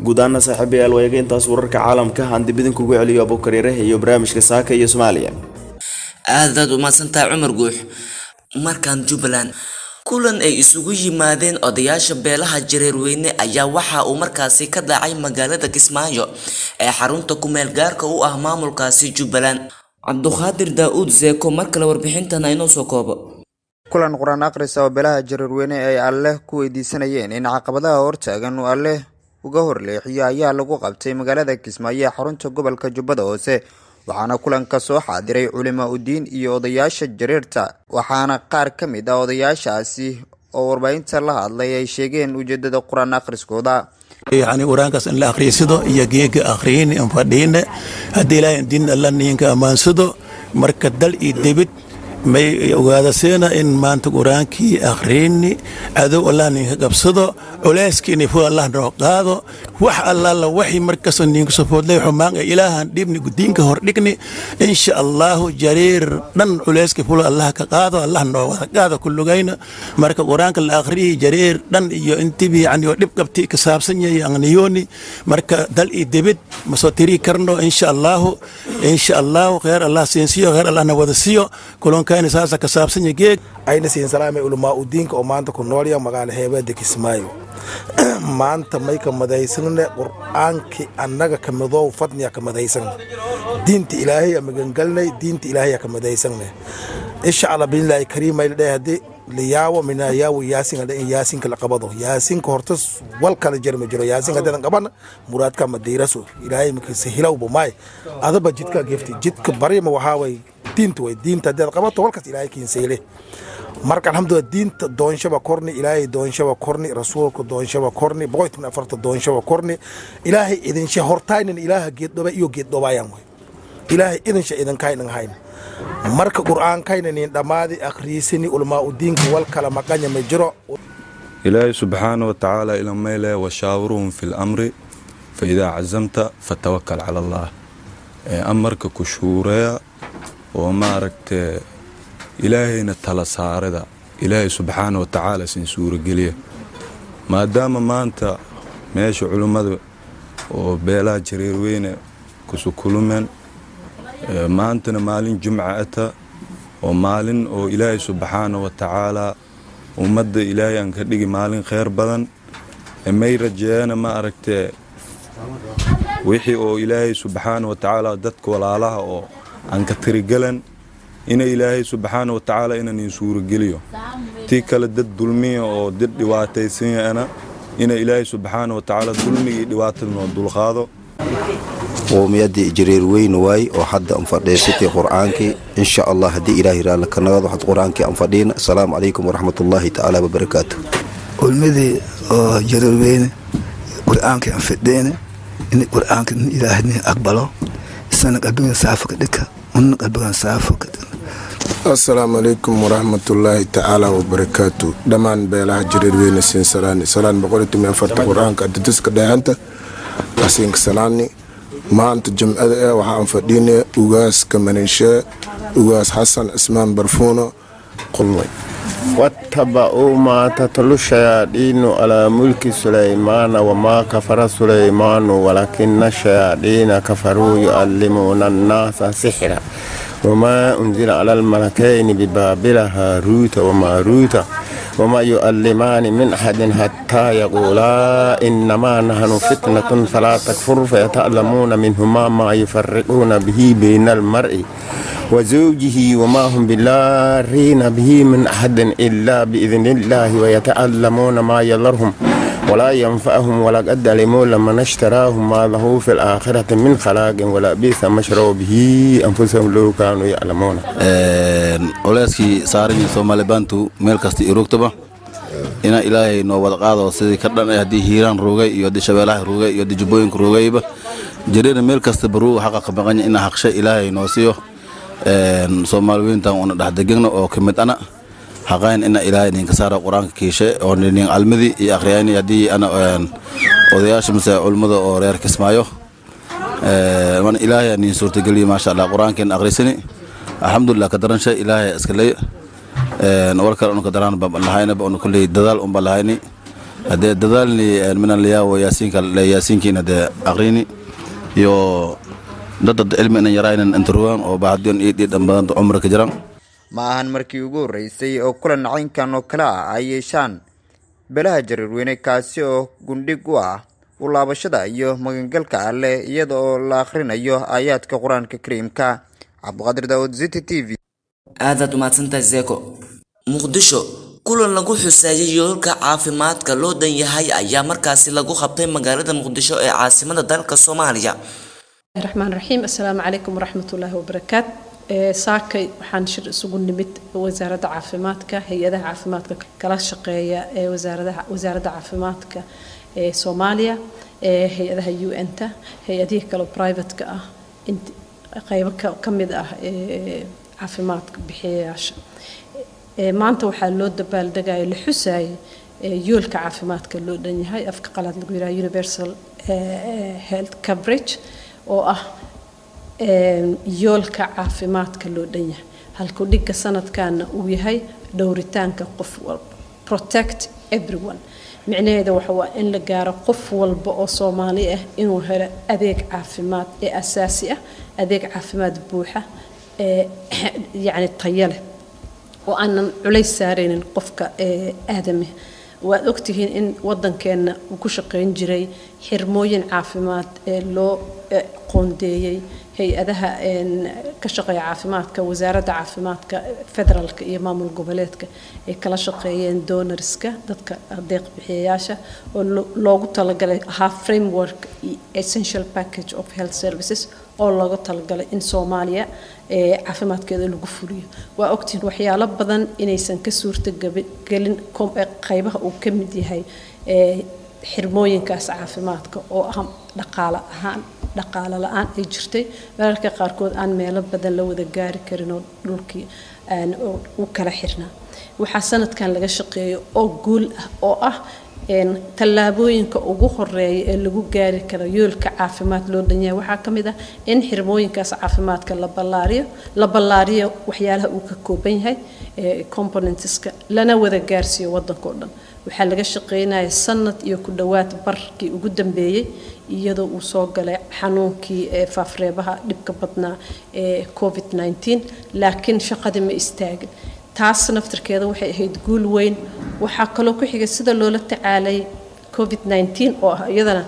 guud ahaana saaxiibayaal wayaga intaas wararka caalamka aan dib idinkugu celiyo abuukariire iyo barnaamijka saaka iyo soomaaliya aadaad umahadsantahay cumar guux markan jubbaland kulan ay isugu yimaadeen odayaasha beelaha jareerweyne ayaa waxa uu markaasi ka dhacay magaalada kismaayo ee xarunta kumeel gaarka u ah maamulkaasi jubbaland cabduqaadir daa-uud zeeko mar kale warbixintan aynoo soo koobo kulan qur-aan akhrisa oo beelaha jareerweyne ay alleh ku weydiisanayeen in caqabadaha hortaagan uu alleh uga horleexiyo ayaa lagu qabtay magaalada kismaayo ee xarunta gobolka jubbada hoose waxaana kulanka soo xaadiray culimo udiin iyo odayaasha jareerta waxaana qaar ka mid ah odayaashaasi oo warbaahinta la hadlay ay sheegeen ujeedada qur-aan akhriskooda yani qur-aankaas in la akhriysado iyo geega akhriyin in fadhiine haddii ilaahay diin alla niinka ammaansado marka dal iyo debid may ogaadaseena in maanta qur-aankii akhriini cadow allah ninka qabsado culeyskiini fu allah noo qaado wax allaala waxi markasta ninka sofoodlay xumaan ee ilaahan dhibni diinka hordhigni insha allahu jariir dhan culeyska fula allah ka qaado allah noo wada qaado kulugayna marka qur-aanka la akhriyi jariir dhan iyo intibi yani oo dhib qabti ka saabsan yahay aqniyooni marka dal iyo debid ma soo tiri karno insha allahu insha allahu kheer allah siinsiyo kheer allahna wada siiyo kulankaani saasa ka saabsan yahay geeg ayna siin salaamay ulamaa udiinka oo maanta ku noolya magaalo heebeeda kismaayo maanta may ka madaysanne qur-aankii annaga ka midoow fadniya ka madaysan diinta ilaahay a magangalnay diinta ilaahay a ka madaysanne insha allah biilaahi kariimay dheh haddii liyaawo mina yaawo yaasin hadhe in yaasinka la qabado yaasinka horta wal kala jir ma jiro yaasinka haddadan qabana muraadka ma diiraso ilaahay makisa hilowba maay adaba jidka gefti jidka barima waxaa way diinta way diinta haddaad qabato walkaas ilaahay kiinsayle marka alxamdulilah diinta doonshaba korni ilaahay doonshaba korni rasuulka doonshaba korni boqolkiiba afarta doonshaba korni ilaahay idinsha hortaynin ilaaha geeddhoba iyo geeddhobaayaan way ilaahay idinsha idinkaynan hayn marka qur'aankaynanin dhammaadi akhriisini ulmaa udiinka wal kala maqanya ma jiro ilaahay subxaana wa tacaala ilameyle washaawiruhum fi lamri faidaa cazamta fatawakal cala allah amarka ku shuureya oo maaragtee ilaahayna tala saarida ilaahay subxaana wa tacaala sin suurogeliya maadaama maanta meesha culimmada oo beelaha jareerweyne kusukulumeen maantana maalin jumca ata oo maalin oo ilaahay subxaana wa tacaalaa ummadda ilaahay aan ka dhigi maalin kheyr badan may rajeeyana ma aragtee wixii oo ilaahay subxaana wa tacaala dadka walaalaha oo aan ka tirigelan ina ilaahay subxaana wa tacaala inanin suurogeliyo tii kale dad dulmiya oo dad dhiwaataysanyana ina ilaahay subxaana wa tacaala dulmigii dhibaatada noo dulqaado qowmiyaddii jareer weyne waay oo hadda aan fadhiisatay qur-aankii insha allah haddii ilaahay raalli ka nagado waxaad qur-aankii aan fadhiina asalaamu calaykum waraxmatullaahi tacaala wabarakaatu ulmadii oo jareer weyne qur-aankii aan fadhiina in qur-aanka ilaahay nin aqbalo isana qalbigan saafo ka dhika una qalbigan saafo ka asalaamu calaykum waraxmatullaahi tacaala wabarakaatu dhammaan beelaha jareerweyne siin salaani salaan boqolitumi afarta qur-aanka adadiska dhehanta asiinka salaani maanta jimcada eh waxaan fadhiinay ugaaska maniishee ugaas xasan cismaan barfuuno qulmay واتبعوا ما تتلو الشياطين على ملك سليمان وما كفر سليمان ولكن الشياطين كفروا يعلمون الناس سحرا وما أنزل على الملكين ببابل هاروت وماروت وما يؤلمان من أحد حتى يقولا إنما نحن فتنة فلا تكفر فيتعلمون منهما ما يفرقون به بين المرء وزوجه وما هم بالارين به من أحد إلا بإذن الله ويتعلمون ما يضرهم ولا ينفعهم ولا قد علموا لما اشتراهم ما له في الآخرة من خلاق ولا بئس ما شروا به أنفسهم لو كانوا يعلمون oleyskii saaran soomaali baantu meel kasta iyo rogtaba ina ilaahay noo wada qaado sidii ka dhan haddii hiiraan roogay iyo haddii shabeelaha roogay iyo haddii jubbooyinka roogayba jareera meel kasta baruu xaqa qabaqanya ina haqsha ilaahay noo siiyo soomaali weyntan una dhexdegegna oo ka mid ana haqayn ina ilaahay ninka saara qur-aanka kiishe oo nin almadi iyo akhriyayni haddii ana odayaasha mase culmada oo reer kismaayo man ilaahay nin suurtageliyo maasha allah qur-aankeen akhrisani alxamdulilah ka daransha ilaahay iskaley war kale unu ka daraan ba lahaynaba unu kulley dadaal unba lahayni haddee dadaalni minan liyaawo yaasiinka yaasiinkiin haddee aqrini iyo dadad cilmi inan yaraynan intaruwan oo bahadiyon ii dhiidhan badanta cumri ka jiran ma ahan markii ugu horreysay oo kulan caynkan oo kale ah ay yeeshaan beelaha jareerweyne kaasi oo gundhig u ah u laabashada iyo magangalka alleh iyada oo la akhrinayo aayaadka qur-aanka kariimka cabdiqaadir daawud ziti t v aadaad umahadsantahay zeeko muqdisho kulan lagu xuseeyay yoolka caafimaadka loo dan yahay ayaa markaasi lagu qabtay magaalada muqdisho ee caasimada dalka soomaaliya raxmaan raxiim assalaamu calaykum waraxmatullaahi wabarakaat saakay waxaan shir isugu nimid wasaaradda caafimaadka hay-adaha caafimaadka kala shaqeeya ee wasaaradaha wasaaradda caafimaadka ee soomaaliya ee hay-adaha u n-ta hay-adihii kale privateka ah qeybo ka mid ah ee caafimaadka bixiyayaasha maanta waxaa loo dabaaldegaya la xusayay yoolka caafimaadka loo dhan yahay afka qalaad lagu yidhaha universal health coverage oo ah yoolka caafimaadka loo dhan yahay halkuu dhigga sanadkaana uu yahay dhowritaanka qof walba protect everyone micnaheeda waxa waa in la gaaro qof walba oo soomaali ah inuu helo adeeg caafimaad ee asaasi ah adeeg caafimaad buuxa ee yacni tayo leh oo aanan culays saaraynin qofka aadami waad ogtihiin in wadankeena uu ku shaqayn jiray xirmooyin caafimaad ee loo qoondeeyey hay-adaha ka shaqeeya caafimaadka wasaaradda caafimaadka federaalka iyo maamul goboleedka ay kala shaqeeyeen donorska dadka deeq bixiyayaasha oo loogu talagalay ahaa framework essential package of health services oo looga talagalay in soomaaliya caafimaadkeeda lagu fuliyo waa ogtihiin waxyaalo badan inaysan ka suurtagelin qaybaha uu ka mid yahay xirmooyinkaas caafimaadka oo ah dhaqaale ahaan dhaqaale la-aan ay jirtay mararka qaarkood aan meelo badan la wada gaari karin oo dhulkii u kala xirnaa waxaa sanadkan laga shaqeeyo oo guul ah oo ah tallaabooyinka ugu horeeya ee lagu gaari karo yoolka caafimaad loo dhanyahay waxaa ka mid ah in xirmooyinkaas caafimaadka la ballaariyo la ballaariyo waxyaalaha uu ka kooban yahay componentska lana wada gaarsiiyo waddanka oo dhan waxaa laga shaqeynaya sanad iyo ku dhowaad barkii ugu dambeeyey iyadoo uu soo galay xanuunkii faafreebaha dhibka badnaa ee covid 19 laakiin shaqadii ma istaagin taas naftirkeeda waxay ahayd guul weyn waxaa kaloo ku xigay sida loola tacaalay covid 19 oo ah iyadana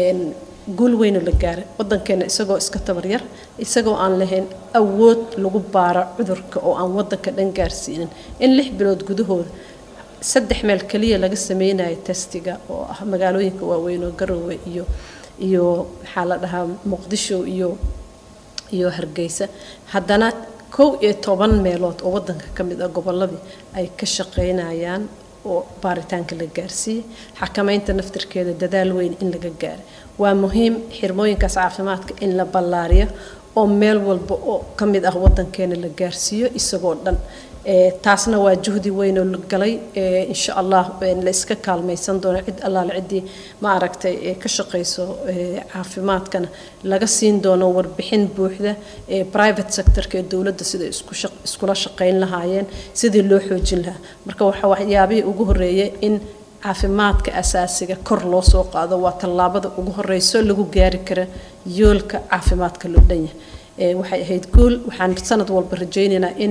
guul weynoo la gaaray wadankeena isagoo iska tabaryar isagoo aan lahayn awood lagu baaro cudurka oo aan wadanka dhan gaarsiinin in lix bilood gudahooda saddex meel keliya laga sameynayo testiga oo ah magaalooyinka waaweyn oo garowe iyo iyo maxaa la dhahaa muqdisho iyo iyo hargeysa haddana kow iyo toban meelood oo wadanka ka mid ah gobolladii ay ka shaqeynayaan oo baaritaanka la gaarsiiyey xakamaynta naftirkeeda dadaal weyn in laga gaaray waa muhiim xirmooyinkaas caafimaadka in la ballaariyo oo meel walba oo ka mid ah wadankeena la gaarsiiyo isagoo dhan taasna waa juhdi weyn oo la galay insha allah la iska kaalmaysan doono cid allaale ciddii ma aragtay ka shaqayso caafimaadkana laga siin doono warbixin buuxda ee private sectorka ee dowladda sida iskula shaqayn lahaayeen sidii loo xoojin lahaa marka waxa waxyaabihii ugu horeeyay in caafimaadka asaasiga kor loo soo qaado waa tallaabada ugu horeyso lagu gaari kara yoolka caafimaadka loo dhan yahay waxay ahayd guul waxaan sanad walba rajaynaynaa in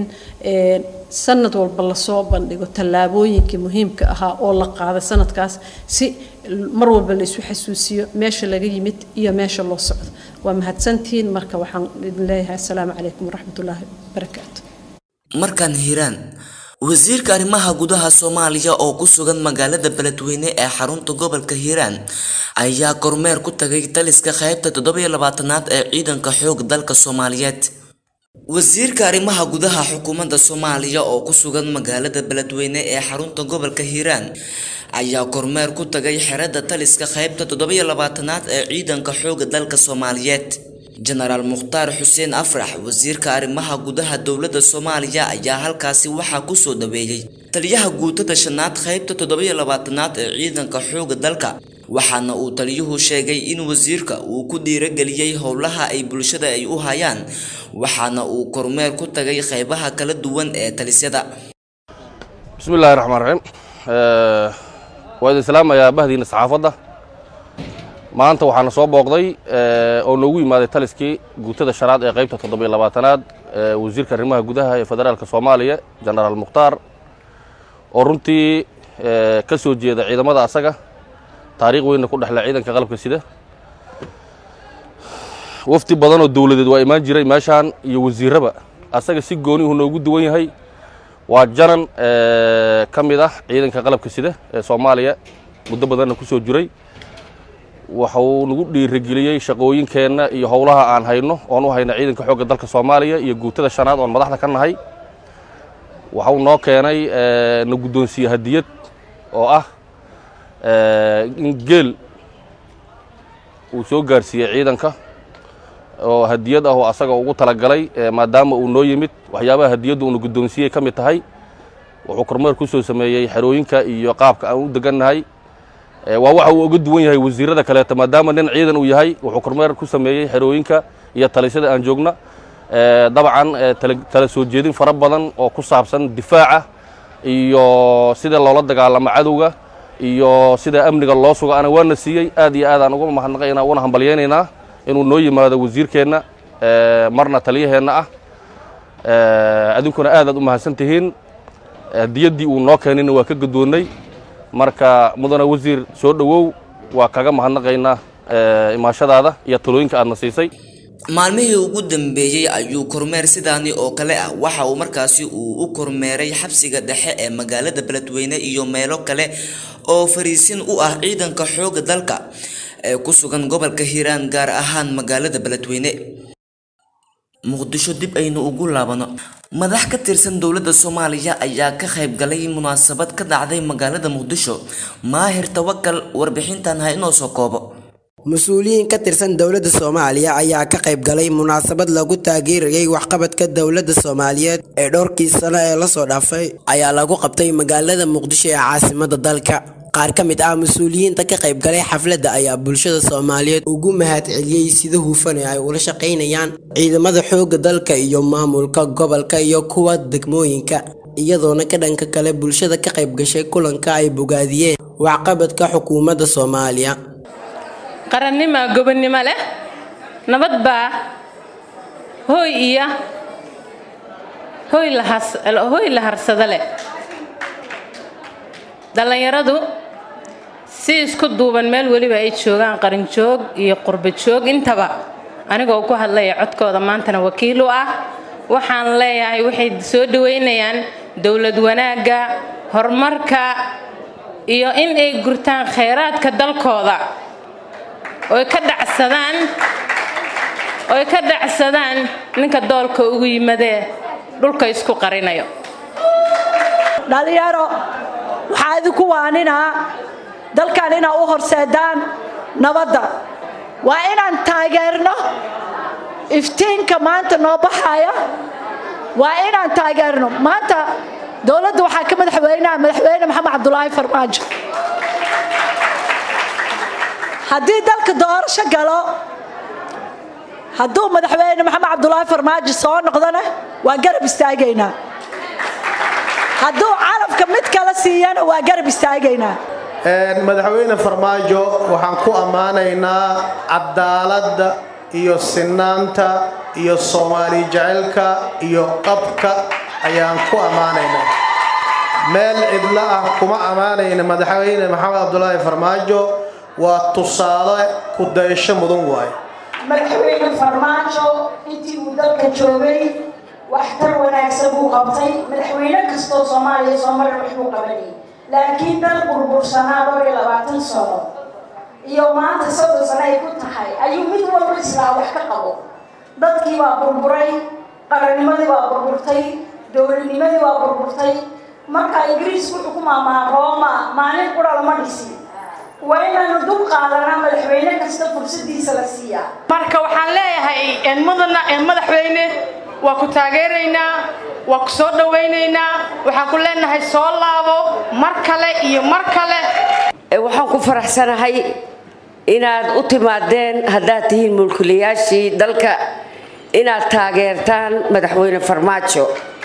sanad walba lasoo bandhigo tallaabooyinkii muhiimka ahaa oo la qaaday sanadkaas si mar walba la isu xasuusiyo meesha laga yimid iyo meesha loo socdo waa mahadsantihiin marka waxaan idin leeyahay asalaamu calaykum waraxmatullaahi wabarakaatu markaan hiiraan wasiirka arrimaha gudaha soomaaliya oo ku sugan magaalada beledweyne ee xarunta gobolka hiiraan ayaa kormeer ku tagay taliska qaybta toddobiyo labaatanaad ee ciidanka xoog dalka soomaaliyeed wasiirka arrimaha gudaha xukuumadda soomaaliya oo ku sugan magaalada beledweyne ee xarunta gobolka hiiraan ayaa kormeer ku tagay xerada taliska qaybta toddobiyo labaatanaad ee ciidanka xooga dalka soomaaliyeed jenaraal mukhtaar xuseen afrax wasiirka arrimaha gudaha dowladda soomaaliya ayaa halkaasi waxaa kusoo dhaweeyey taliyaha guutada shanaad qaybta toddobiyo labaatanaad ee ciidanka xooga dalka waxaana uu taliyuhu sheegay in wasiirka uu ku dhiirageliyey howlaha ay bulshada ay u hayaan waxaana uu kormeer ku tagay qaybaha kala duwan ee talisyada bismi illaahi raxmaan raxiim waa idin salaamayaa bahdiina saxaafadda maanta waxaana soo booqday oo noogu yimaaday taliskii guutada shanaad ee qaybta toddobiyo labaatanaad wasiirka arrimaha gudaha ee federaalka soomaaliya jenaraal mukhtaar oo runtii ka soo jeeda ciidamada asaga taariikh weynna ku dhexle ciidanka qalabka sida wafdi badan oo dowladeed waa imaan jiray meeshaan iyo wasiirraba asaga si goonihu noogu duwan yahay waa janan ka mid ah ciidanka qalabka sida ee soomaaliya muddo badanna ku soo jiray waxuu nagu dhiirigeliyey shaqooyinkeenna iyo howlaha aan hayno oon u hayna ciidanka xoogga dalka soomaaliya iyo guutada shanaad oon madaxda ka nahay waxuu noo keenay na guddoonsiiye hadiyad oo ah in geel uu soo gaarsiiyey ciidanka oo hadiyad ah oo asaga ugu talagalay maadaama uu noo yimid waxyaabaha hadiyaddu uuna guddoonsiiyey ka mid tahay wuxuu kormeer ku soo sameeyey xerooyinka iyo qaabka aan u degannahay waa waxa uu uga duwan yahay wasiirada kaleeto maadaama nin ciidan uu yahay wuxuu kormeer ku sameeyey xerooyinka iyo talisyada aan joogna dabcan tala soo jeedin fara badan oo ku saabsan difaaca iyo sida loola dagaalamo cadowga iyo sida amniga loo sugo ana waana siiyey aad iyo aad aan uga mahadnaqaynaa una hambalyaynaynaa inuu noo yimaado wasiirkeenna marna taliyaheenna ah adinkuna aad aad u mahadsan tihiin hadiyaddii uu noo keenayna waa ka guddoonnay marka mudane wasiir soo dhowow waa kaga mahadnaqaynaa imaashadaada iyo talooyinka aadna siisay maalmihii ugu dambeeyey ayuu kormeer sidaani oo kale ah waxa uu markaasi uu u kormeeray xabsiga dhexe ee magaalada beledweyne iyo meelo kale oo fariisin u ah ciidanka xoogga dalka ee ku sugan gobolka hiiraan gaar ahaan magaalada beledweyne muqdisho dib aynu ugu laabano madax ka tirsan dowladda soomaaliya ayaa ka qayb galay munaasabad ka dhacday magaalada muqdisho maahir tawakal warbixintan ha inoo soo koobo mas-uuliyiin ka tirsan dowladda soomaaliya ayaa ka qayb galay munaasabad lagu taageerayay waxqabadka dowladda soomaaliyeed ee dhowrkii sano ee lasoo dhaafay ayaa lagu qabtay magaalada muqdisho ee caasimada dalka qaar ka mid ah mas-uuliyiinta ka qayb galay xafladda ayaa bulshada soomaaliyeed ugu mahad celiyey sida hufan ee ay ula shaqaynayaan ciidamada xoogga dalka iyo maamulka gobolka iyo kuwa degmooyinka iyadoona ka dhanka kale bulshada ka qayb gashay kulanka ay bogaadiyeen waxqabadka xukuumadda soomaaliya qarannima gobonnimo leh nabad baa hooy iyo hooy lahooy la harsado leh dhallinyaradu si isku duuban meel weliba ay joogaan qarinjoog iyo qurbajoog intaba anigoo ku hadlaya codkooda maantana wakiil u ah waxaan leeyahay waxay soo dhaweynayaan dowlad wanaagga horumarka iyo in ay gurtaan khayraadka dalkooda oy ka dhacsadaan oy ka dhacsadaan ninka doolka ugu yimadee dhulka isku qarinayo dhalinyaro waxaa idinku waaninaa dalkan inaa u horseedaan nabadda waa inaan taageerno iftiinka maanta noo baxaya waa inaan taageerno maanta dowladda waxaa ka madaxweynaha madaxweyne maxamed cabdulaahi farmaajo haddii dalka doorasho galo hadduu madaxweyne maxamed cabdulaahi farmaajo soo noqdona waa garab istaagaynaa hadduu calafka mid kala siiyana waa garab istaagaynaa madaxweyne farmaajo waxaan ku ammaanaynaa cadaaladda iyo sinaanta iyo soomaali jecelka iyo qabka ayaan ku ammaanaynaa meel cidlo ah kuma ammaanayna madaxweyne maxamed cabdulaahi farmaajo waa tusaale ku dayasho mudan waaye madaxweyne farmaajo intii uu dalka joogay waxtar wanaagsan buu qabtay madaxweyne kastoo soomaaliya soo marar waxbuu qabanayay laakiin dal burbursanaa dhowr iyo labaatan sano iyo maanta soddon sano ay ku tahay ayuu mid walba islaa wax ka qabo dadkii waa burburay qarannimadii waa burburtay dowladnimadii waa burburtay marka ingiriisku wuxuu ku maamaha rooma maalin qura lama dhisin waa inaanu dub qaadanaa madaxweyne kasta fursadiisa la siiyaa marka waxaan leeyahay mudana madaxweyne waa ku taageeraynaa waa ku soo dhawaynaynaa waxaan ku leenahay soo laabo mar kale iyo mar kale waxaan ku faraxsanahay inaad u timaadeen haddaad tihiin mulkilayaashii dalka inaad taageertaan madaxweyne farmaajo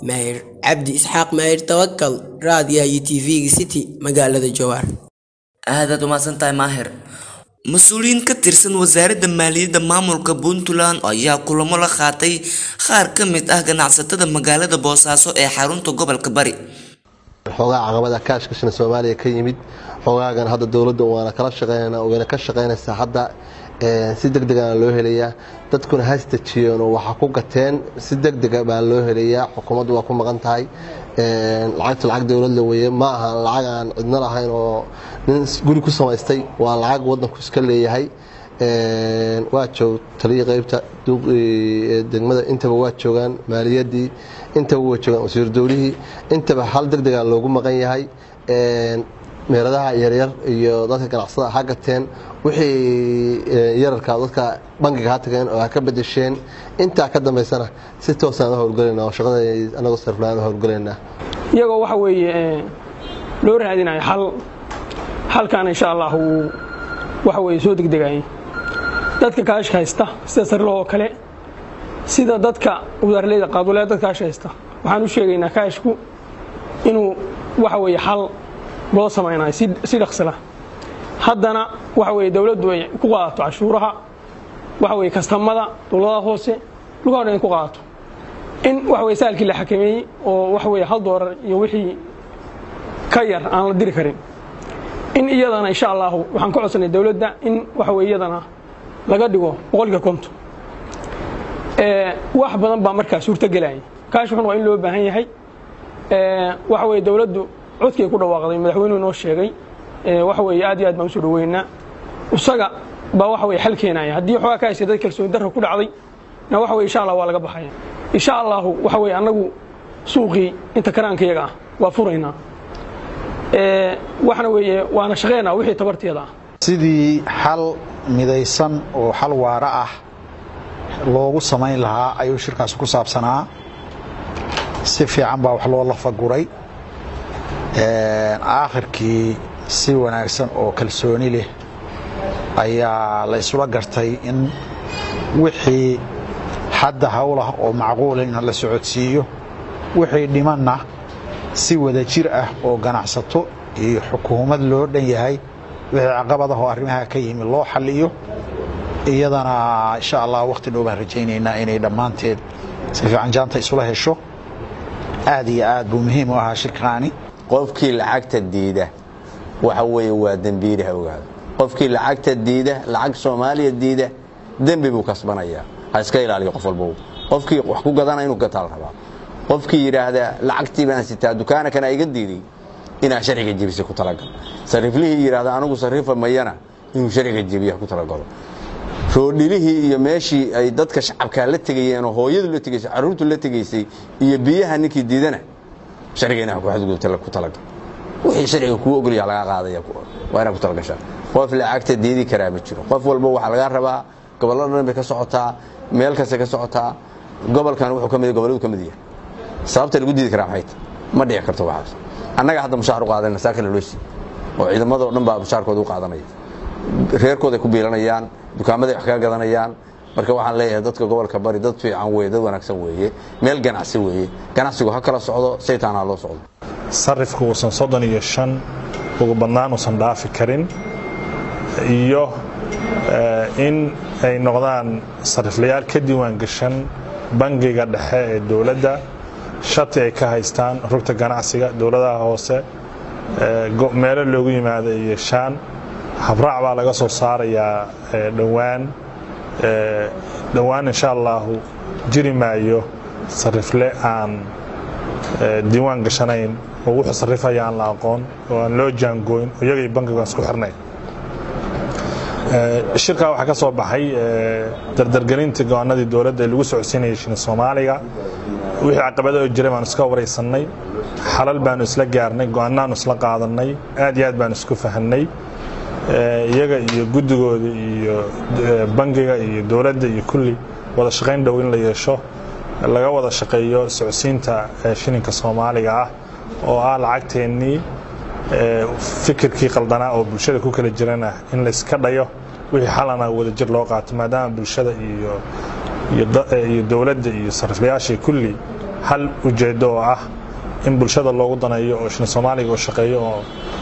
maahir cabdi isxaaq maahir tawakal raadiyaha iyo tv-ga city magaalada jawaar aadaad umahadsan tahay maahir mas-uuliyiin ka tirsan wasaaradda maaliyadda maamulka puntland ayaa kulamo la qaatay qaar ka mid ah ganacsatada magaalada boosaaso ee xarunta gobolka bari xoogaa caqabada kaashkashana soomaaliya ka yimid xoogaagan hadda dowladda waana kala shaqeynana wayna ka shaqeynaysaa hadda si deg degana loo helayaa dadkuna hastajiyeen oo waxa ku gateen si deg dega baa loo helayaa xukuumaddu waa ku maqan tahay lacagta lacag dowladla weye ma aha lacag aan cidno lahayn oo nin guri ku samaystay waa lacag wadanku iska leeyahay waa joog taliya qeybta degmada intaba waa joogaan maaliyadii intaba waa joogaan wasiir dowlihii intaba hal deg dega loogu maqan yahay meeladaha yaryar iyo dadka ganacsada ha gateen wixii yararka dadka bangiga ha tageen oo ha ka bedesheen intaa ka dambaysana si toosaan u howlgelayna oo shaqada anagoo sarflaan u howlgelaynaa iyagoo waxa weeye loo raadinayo xal xalkan insha allah uu waxa weeye soo degdegayay dadka kaashka haysta sida sarloo oo kale sida dadka wadaarleyda qaaduleed dadka kaashka haysta waxaan u sheegaynaa kaashku inuu waxa weeye xal loo samaynayo si dhaqsila haddana waxa weye dowladdu ay ku qaadato cashuuraha waxa weye kastamada dowladaha hoose lugaha dhan ku qaadato in waxa weye saalkii la xakameeyey oo waxa weye hal doolar iyo wixii ka yar aan la diri karin in iyadana insha allahu waxaan ka codsanay dowladda in waxa weye iyadana laga dhigo boqolkiiba konton wax badan baa markaa suurto gelaya kaashkan waa in loo baahan yahay waxa weye dowladdu codkii ku dhawaaqday madaxweynuhu noo sheegay waxa weeye aad iyo aad baan usoo dhaweynaa isaga baa waxa weye xal keenaya haddii xoogaa ka haysa dad kalsooni darra ku dhacday na waxa weye insha allah waa laga baxaya insha allahu waxa weye annagu suuqii inta karaanka iyaga ah waa furaynaa waxna weeye waana shaqeynaa wixii tabarteeda ah sidii xal midaysan oo xal waara ah loogu samayn lahaa ayuu shirkaasi ku saabsanaa si fiican baa wax loo lafaguray aakhirkii si wanaagsan oo kalsooni leh ayaa la isula gartay in wixii hadda howlah oo macquula in la socodsiiyo wixii dhimanna si wada jir ah oo ganacsato iyo xukuumad loo dhan yahay wixii caqabadahoo arrimaha ka yimi loo xalliyo iyadana insha allah wakhti dhow baan rajaynaynaa inay dhammaanteed si fiican jaanta isula hesho aad iyo aad buu muhiim u ahaa shirkaani qofkii lacagta diida waxa weeye waa dembiilaha ogaada qofkii lacagta diida lacag soomaaliya diida dembi buu kasbanayaa ha iska ilaaliyo qof walba qofkii wax ku gadana inuu gataa la rabaa qofkii yidhaahda lacagtii baan sitaa dukaanakana iga diiday inaa sharciga jebisa ku talagal sariflihii yidhahda anigu sarifa mayana inuu sharciga jebiya ku talagalo roodhilihii iyo meeshii ay dadka shacabkaa la tegayeen oo hooyadu la tegaysay carruurtu la tegaysay iyo biyaha ninkii diidana sharciga inaa xadgudubta ku talagal wixii sharciga kuu ogolyaa lagaa qaadaya waa inaa ku talagashaa qof lacagta diidi karaa ma jiro qof walba waxaa lagaa rabaa gobollo dhan bay ka socotaa meel kasta ka socotaa gobolkan wuxuu ka mid gobolladu ka mid yahay sababta lagu diidi karaa maxay tahay ma dhici karto waxaas annaga hadda mushaar u qaadanayna saa kale loo sii oo ciidamadoo dhan baa mushaarkooda u qaadanaya reerkooday ku biilanayaan dukaamaday wax kaga gadanayaan marka waxaan leeyahay dadka gobolka bari dad fiican weye dad wanaagsan weeye meel ganacsi weeye ganacsigu ha kala socdo saytaan ha loo socdo sarifku uusan soddon iyo shan ugu badnaan uusan dhaafi karin iyo in ay noqdaan sariflayaal ka diiwaan gashan bangiga dhexe ee dowladda shati ay ka haystaan rugta ganacsiga dowladaha hoose meelo loogu yimaado iyo shaan habraac baa laga soo saarayaa dhowaan dhowaan insha allahu jiri maayo sarifle aan diiwaan gashanayn oo wuxuu sarifaya aan la aqoon oo aan loo jaangooyn oo iyagay bankigan isku xirnayn shirkaa waxaa ka soo baxay dardargelinta go-aanadii dowladda ee lagu socodsiinayay shini soomaaliga wixii caqabadoo jiray baanu iska waraysanay xalal baanu isla gaarnay go-aanaanu isla qaadanay aad iyo aad baanu isku fahanay iyaga iyo guddigooda iyo bangiga iyo dowladda iyo kulli wada shaqayn dhow in la yeesho laga wada shaqeeyo socodsiinta shilinka soomaaliga ah oo ah lacagteennii fikirkii qaldanaa oo bulshada ku kala jirana in layska dhayo wixii xalana wadajir loo qaato maadaama bulshada iyo iyo dowladda iyo sariflayaashii kulli hal ujeedo oo ah in bulshada loogu daneeyo oo shilin soomaaliga oo shaqeeyo oo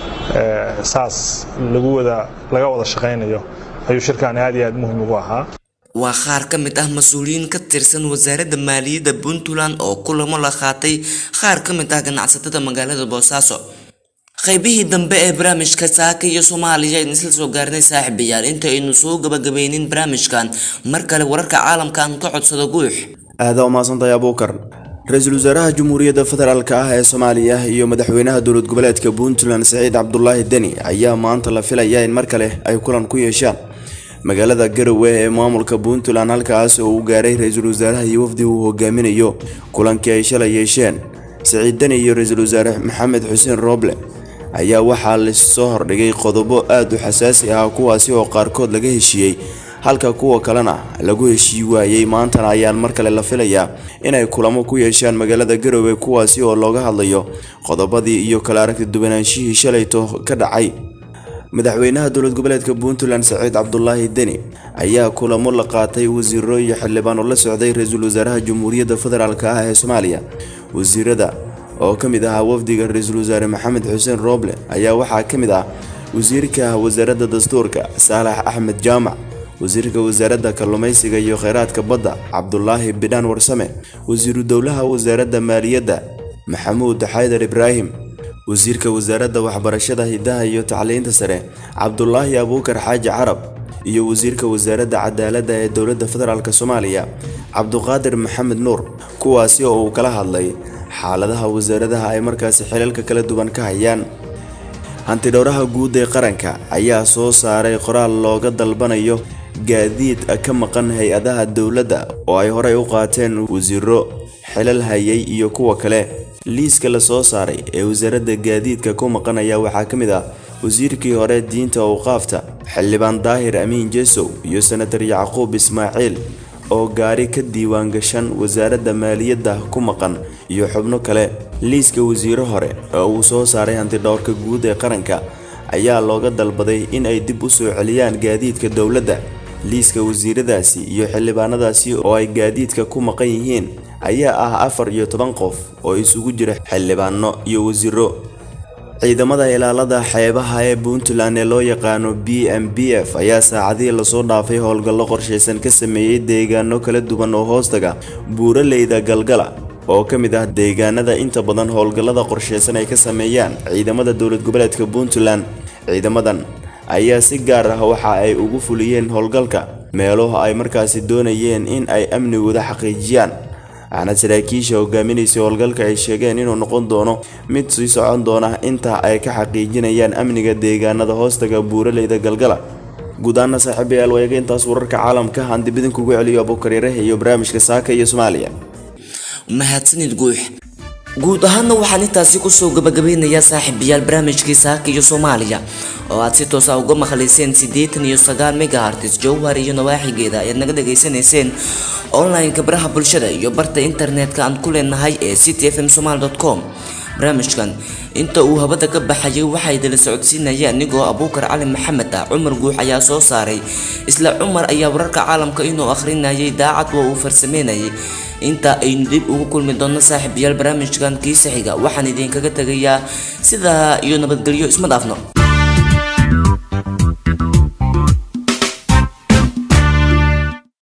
saas lagu wada laga wada shaqaynayo ayuu shirkan aad iyo aad muhiim ugu ahaa waa qaar ka mid ah mas-uuliyiin ka tirsan wasaaradda maaliyadda puntland oo kulamo la qaatay qaar ka mid ah ganacsatada magaalada boosaaso qaybihii dambe ee barnaamijka saaka iyo soomaaliya aynu isla soo gaarnay saaxiibayaal inta aynu soo gabagabeynin barnaamijkan mar kale wararka caalamka aan ka codsado guux aada umaasantahay abuukar ra-iisul wasaaraha jamhuuriyadda federaalk ah ee soomaaliya iyo madaxweynaha dowlad goboleedka puntland saciid cabdulaahi deni ayaa maanta la filaya in mar kale ay kulan ku yeeshaan magaalada garowe ee maamulka puntland halkaas oo uu gaaray ra-iisul wasaaraha iyo wafdi uu hogaaminayo kulankii ay shalay yeesheen saciid deni iyo ra-iisul wasaare maxamed xuseen rooble ayaa waxaa lasoo hordhigay qodobo aada u xasaasi ah kuwaasi oo qaarkood laga heshiiyey halka kuwa kalena lagu heshii waayey maantana ayaan mar kale la filayaa inay kulamo ku yeeshaan magaalada garowe kuwaasi oo looga hadlayo qodobadii iyo kala aragti duwanaanshihii shalayto ka dhacay madaxweynaha dowlad goboleedka puntland saciid cabdulaahi deni ayaa kulamo la qaatay wasiiro iyo xildhibaan oo la socday ra-iisul wasaaraha jamhuuriyadda federaalk ah ee soomaaliya wasiirada oo ka mid ahaa wafdiga ra-iisul wasaare maxamed xuseen rooble ayaa waxaa ka mid ah wasiirka wasaaradda dastuurka saalax axmed jaamac wasiirka wasaaradda kalluumaysiga iyo kheyraadka badda cabdulaahi bidhaan warsame wasiiru dowlaha wasaaradda maaliyadda maxamuud xaydar ibraahim wasiirka wasaaradda waxbarashada hidaha iyo tacliinta sare cabdulaahi abuukar xaaji carab iyo wasiirka wasaaradda cadaaladda ee dowladda federaalk soomaaliya cabduqaadir maxamed nuur kuwaasi oo uu kala hadlay xaaladaha wasaaradaha ay markaasi xilalka kala duwan ka hayaan hantidhowraha guud ee qaranka ayaa soo saaray qoraal looga dalbanayo gaadiid ka maqan hay-adaha dowladda oo ay horey u qaateen wasiiro xilal hayay iyo kuwa kale liiska la soo saaray ee wasaaradda gaadiidka ku maqan ayaa waxaa ka mid ah wasiirkii hore diinta awqaafta xildhibaan daahir amiin jesow iyo senatar yacquub ismaaciil oo gaari ka diiwaan gashan wasaaradda maaliyadda ku maqan iyo xubno kale liiska wasiiro hore oo uu soo saaray hantidhowrka guud ee qaranka ayaa looga dalbaday in ay dib u soo celiyaan gaadiidka dowladda liiska wasiiradaasi iyo xildhibaanadaasi oo ay gaadiidka ku maqan yihiin ayaa ah afar iyo toban qof oo isugu jira xildhibaano iyo wasiiro ciidamada ilaalada xeebaha ee puntland ee loo yaqaano b m b f ayaa saacadihii lasoo dhaafay howlgallo qorshaysan ka sameeyey deegaano kala duwan oo hoostaga buuraleyda galgala oo ka mid ah deegaanada inta badan howlgallada qorshaysan ay ka sameeyaan ciidamada dowlad goboleedka puntland ciidamadan ayaa si gaar ah waxa ay ugu fuliyeen howlgalka meelo ay markaasi doonayeen in ay amnigooda xaqiijiyaan waxaana saraakiisha hogaaminaysa howlgalka ay sheegeen inuu noqon doono mid sii socon doona inta ay ka xaqiijinayaan amniga deegaanada hoostaga buuraleyda galgala guud ahaana saaxiibayaal wayaga intaas wararka caalamka aan dib idinkugu celiyo abuukariiraha iyo barnaamijka saaka iyo soomaaliya mahadsanid guux guud ahaana waxaan intaasi kusoo gabagabeynayaa saaxiibayaal barnaamijkii saaka iyo soomaaliya oo aad si toosa uga maqlayseen siddeetan iyo sagaal megahartis jowhar iyo nawaaxigeeda ayaad naga dhageysanayseen online-ka baraha bulshada iyo barta internetka aan ku leenahay ee city f m somal com barnaamijkan inta uu habada ka baxayay waxaa idila socodsiinaya anigoo abuukar cali maxamed ah cumar guux ayaa soo saaray isla cumar ayaa wararka caalamka inuu akhrinayay daacad waa uu farsameynayay inta aynu dib ugu kulmi doonno saaxiibayaal barnaamijkan kiisa xiga waxaan idinkaga tegayaa sidaa iyo nabadgelyo isma dhaafno